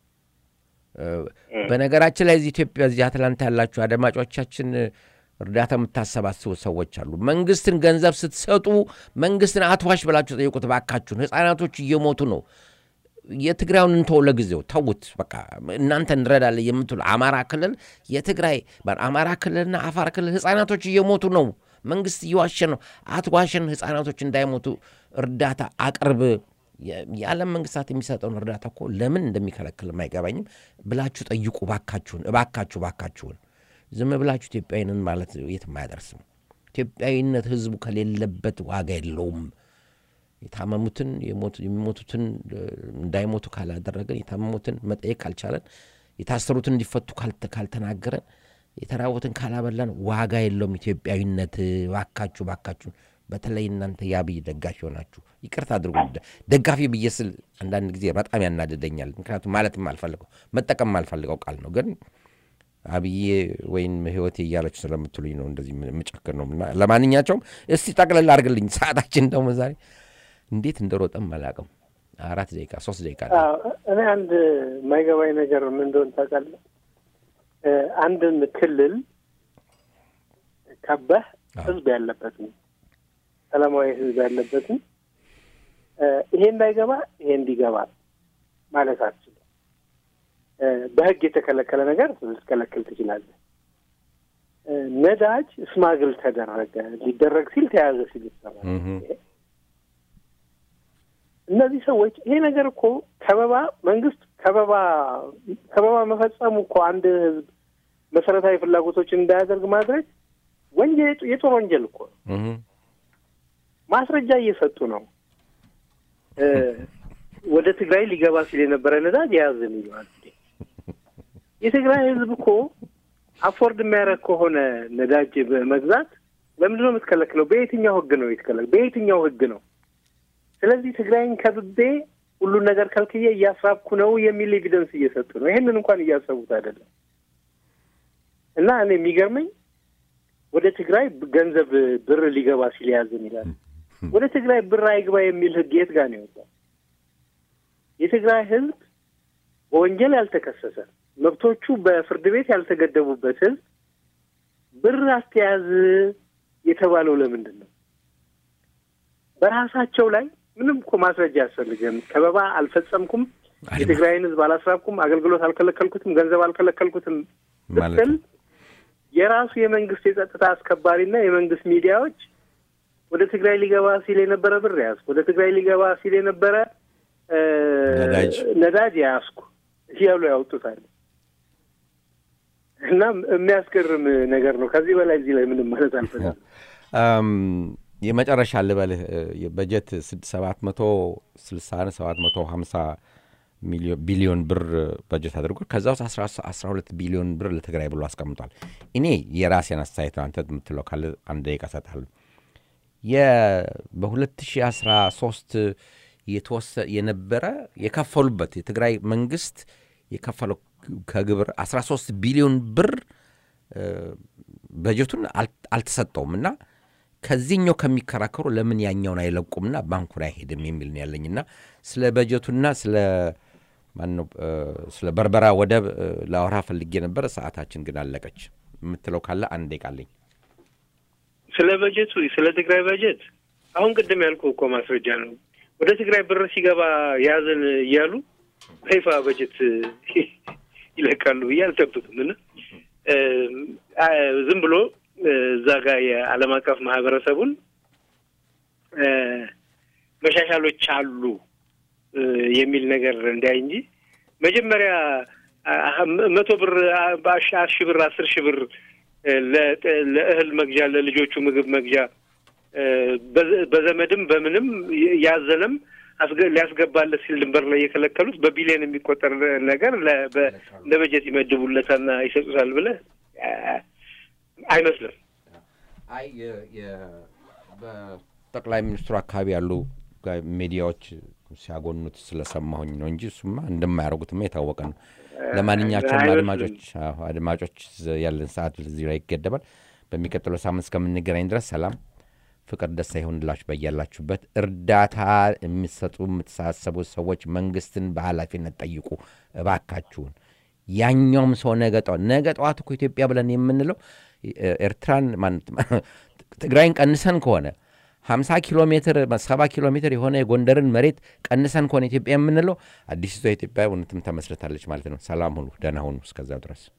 በነገራችን ላይ እዚህ ኢትዮጵያ እዚህ አትላንታ ያላችሁ አድማጮቻችን እርዳታ የምታሰባስቡ ሰዎች አሉ። መንግስትን ገንዘብ ስትሰጡ መንግስትን አትዋሽ ብላችሁ ጠይቁት ባካችሁን። ህጻናቶች እየሞቱ ነው። የትግራዩን እንተው ለጊዜው ተዉት። በቃ እናንተ እንረዳለን የምትሉ አማራ ክልል የትግራይ አማራ ክልልና አፋር ክልል ህጻናቶች እየሞቱ ነው። መንግስት እየዋሸ ነው። አትዋሸን፣ ህጻናቶች እንዳይሞቱ እርዳታ አቅርብ። የ- የዓለም መንግስታት የሚሰጠውን እርዳታ እኮ ለምን እንደሚከለክልም አይገባኝም ብላችሁ ጠይቁ ባካችሁን፣ እባካችሁ ባካችሁን። ዝም ብላችሁ ኢትዮጵያዊንን ማለት የትም አያደርስም። ኢትዮጵያዊነት ህዝቡ ከሌለበት ዋጋ የለውም። የታመሙትን የሞቱ- የሚሞቱትን እ፣ እንዳይሞቱ ካላደረገን የታመሙትን መጠየቅ ካልቻለን የታሰሩትን እንዲፈቱ ካልተ- ካልተናገረን የተራቡትን ካላበላን ዋጋ የለውም ኢትዮጵያዊነት። ባካችሁ ባካችሁ፣ በተለይ እናንተ የአብይ ደጋፊ ሆናችሁ ይቅርታ አድርጉ። ደ- ደጋፊ ብዬ ስል አንዳንድ ጊዜ በጣም ያናድደኛል። ምክንያቱም ማለትም አልፈልገው መጠቀም አልፈልገው ቃል ነው ግን አብዬ ወይም ህይወቴ እያለች ስለምትሉኝ ነው እንደዚህ የምጨክር ነው። እና ለማንኛቸውም እስቲ ጠቅለል አድርግልኝ። ሰዓታችን ደግሞ ዛሬ እንዴት እንደሮጠም አላውቅም። አራት ደቂቃ ሶስት ደቂቃ አለ። አዎ፣ እኔ አንድ የማይገባኝ ነገር ምን እንደሆነ ታውቃለህ? እ፣ አንድን ክልል ከበህ አዎ። ህዝብ ያለበትን ሰላማዊ ህዝብ ያለበትን እ፣ ይሄ እንዳይገባ ይሄ እንዲገባ ማለት አትችልም። እ፣ በህግ የተከለከለ ነገር ልትከለክል ትችላለህ። እ፣ ነዳጅ ስማግል ተደረገ ሊደረግ ሲል ተያዘ ሲል ይሰማል። እህ። እነዚህ ሰዎች ይሄ ነገር እኮ ከበባ መንግስት ከበባ ከበባ መፈጸሙ እኮ አንድ ህዝብ መሰረታዊ ፍላጎቶችን እንዳያደርግ ማድረግ ወንጀል የጦር ወንጀል እኮ ነው። እህ። ማስረጃ እየሰጡ ነው። እ፣ ወደ ትግራይ ሊገባ ሲል የነበረ ነዳጅ የያዝን ይለዋል። የትግራይ ህዝብ እኮ አፎርድ የሚያደርግ ከሆነ ነዳጅ በመግዛት ለምንድን ነው የምትከለክለው? በየትኛው ህግ ነው የተከለከለው? በየትኛው ህግ ነው? ስለዚህ ትግራይን ከብቤ ሁሉን ነገር ከልክዬ እያሳብኩ ነው የሚል ኤቪደንስ እየሰጡ ነው። ይሄንን እንኳን እያሰቡት አይደለም። እና እኔ የሚገርመኝ ወደ ትግራይ ገንዘብ ብር ሊገባ ሲል ያዝን ይላል። ወደ ትግራይ ብር አይግባ የሚል ህግ የት ጋር ነው የወጣው? የትግራይ ህዝብ በወንጀል ያልተከሰሰ መብቶቹ በፍርድ ቤት ያልተገደቡበት ህዝብ ብር አስተያዝ የተባለው ለምንድን ነው? በራሳቸው ላይ ምንም እኮ ማስረጃ አያስፈልግም። ከበባ አልፈጸምኩም፣ የትግራይን ህዝብ አላስራብኩም፣ አገልግሎት አልከለከልኩትም፣ ገንዘብ አልከለከልኩትም ማለት ስትል የራሱ የመንግስት የጸጥታ አስከባሪና የመንግስት ሚዲያዎች ወደ ትግራይ ሊገባ ሲል የነበረ ብር ያዝኩ፣ ወደ ትግራይ ሊገባ ሲል የነበረ እ፣ ነዳጅ ነዳጅ ያዝኩ እያሉ ያወጡታል። እና የሚያስገርም ነገር ነው። ከዚህ በላይ እዚህ ላይ ምንም ማለት አልፈልግም። አም፣ የመጨረሻ ልበልህ እ፣ የበጀት ሰባት መቶ ስልሳ ሰባት መቶ ሀምሳ ቢሊዮን ብር በጀት አድርጎ ከዛ ውስጥ አስራ ሁለት ቢሊዮን ብር ለትግራይ ብሎ አስቀምጧል። እኔ የራሴን አስተያየት ነው። አንተ የምትለው ካለ አንድ ደቂቃ እሰጥሃለሁ። በ2013 የተወሰ የነበረ የከፈሉበት የትግራይ መንግስት የከፈለው ከግብር 13 ቢሊዮን ብር እ፣ በጀቱን አል- አልተሰጠውም እና ከዚህኛው ከሚከራከሩ ለምን ያኛውን አይለቁምና ባንኩን አይሄድም የሚል ነው ያለኝና ስለ በጀቱና ስለ ማነው እ፣ ስለ በርበራ ወደብ እ፣ ላወራ ፈልጌ ነበረ። ሰዓታችን ግን አለቀች። የምትለው ካለ አንድ ደቂቃ አለኝ። ስለ በጀቱ ስለ ትግራይ በጀት አሁን ቅድም ያልኩ እኮ ማስረጃ ነው። ወደ ትግራይ ብር ሲገባ ያዘን እያሉ በይፋ በጀት ይለቃሉ ብዬ አልጠብቅም እና እ፣ አ- ዝም ብሎ እ፣ እዛ ጋር የዓለም አቀፍ ማህበረሰቡን እ፣ መሻሻሎች አሉ እ፣ የሚል ነገር እንዳይ እንጂ መጀመሪያ አ- አ- መቶ ብር አ- በአሽ- ሺህ ብር አስር ሺህ ብር እ፣ ለጥ- ለእህል መግዣ ለልጆቹ ምግብ መግዣ እ፣ በዘ- በዘመድም በምንም ይ- ያዘነም አስገ- ሊያስገባለት ሲል ድንበር ላይ የከለከሉት በቢሊዮን የሚቆጠር ነገር ለ- በ- ለበጀት ይመድቡለታልና ይሰጡታል ብለህ አ- አይመስልም። አይ በጠቅላይ ሚኒስትሩ አካባቢ ያሉ ጋ- ሚዲያዎች ሲያጎኑት ስለሰማሁኝ ነው እንጂ እሱማ እንደማያደርጉትማ የታወቀ ነው። ለማንኛቸውም አይመስልም። አድማጮች አዎ፣ አድማጮች ያለን ሰዓት እዚህ ላይ ይገደባል። በሚቀጥለው ሳምንት እስከምንገናኝ ድረስ ሰላም፣ ፍቅር፣ ደስታ ይሆንላችሁ በያላችሁበት። እርዳታ የሚሰጡ የምትሳሰቡ ሰዎች መንግስትን በኃላፊነት ጠይቁ እባካችሁን። ያኛውም ሰው ነገ ጠዋት ነገ ጠዋት እኮ ኢትዮጵያ ብለን የምንለው እ- ኤርትራን ማን- ትግራይን ቀንሰን ከሆነ 50 ኪሎ ሜትር 70 ኪሎ ሜትር የሆነ የጎንደርን መሬት ቀንሰን ከሆነ ኢትዮጵያ የምንለው አዲሲቷ ኢትዮጵያ እውነትም ተመስርታለች ማለት ነው። ሰላም ሁኑ፣ ደህና ሁኑ። እስከዛው ድረስ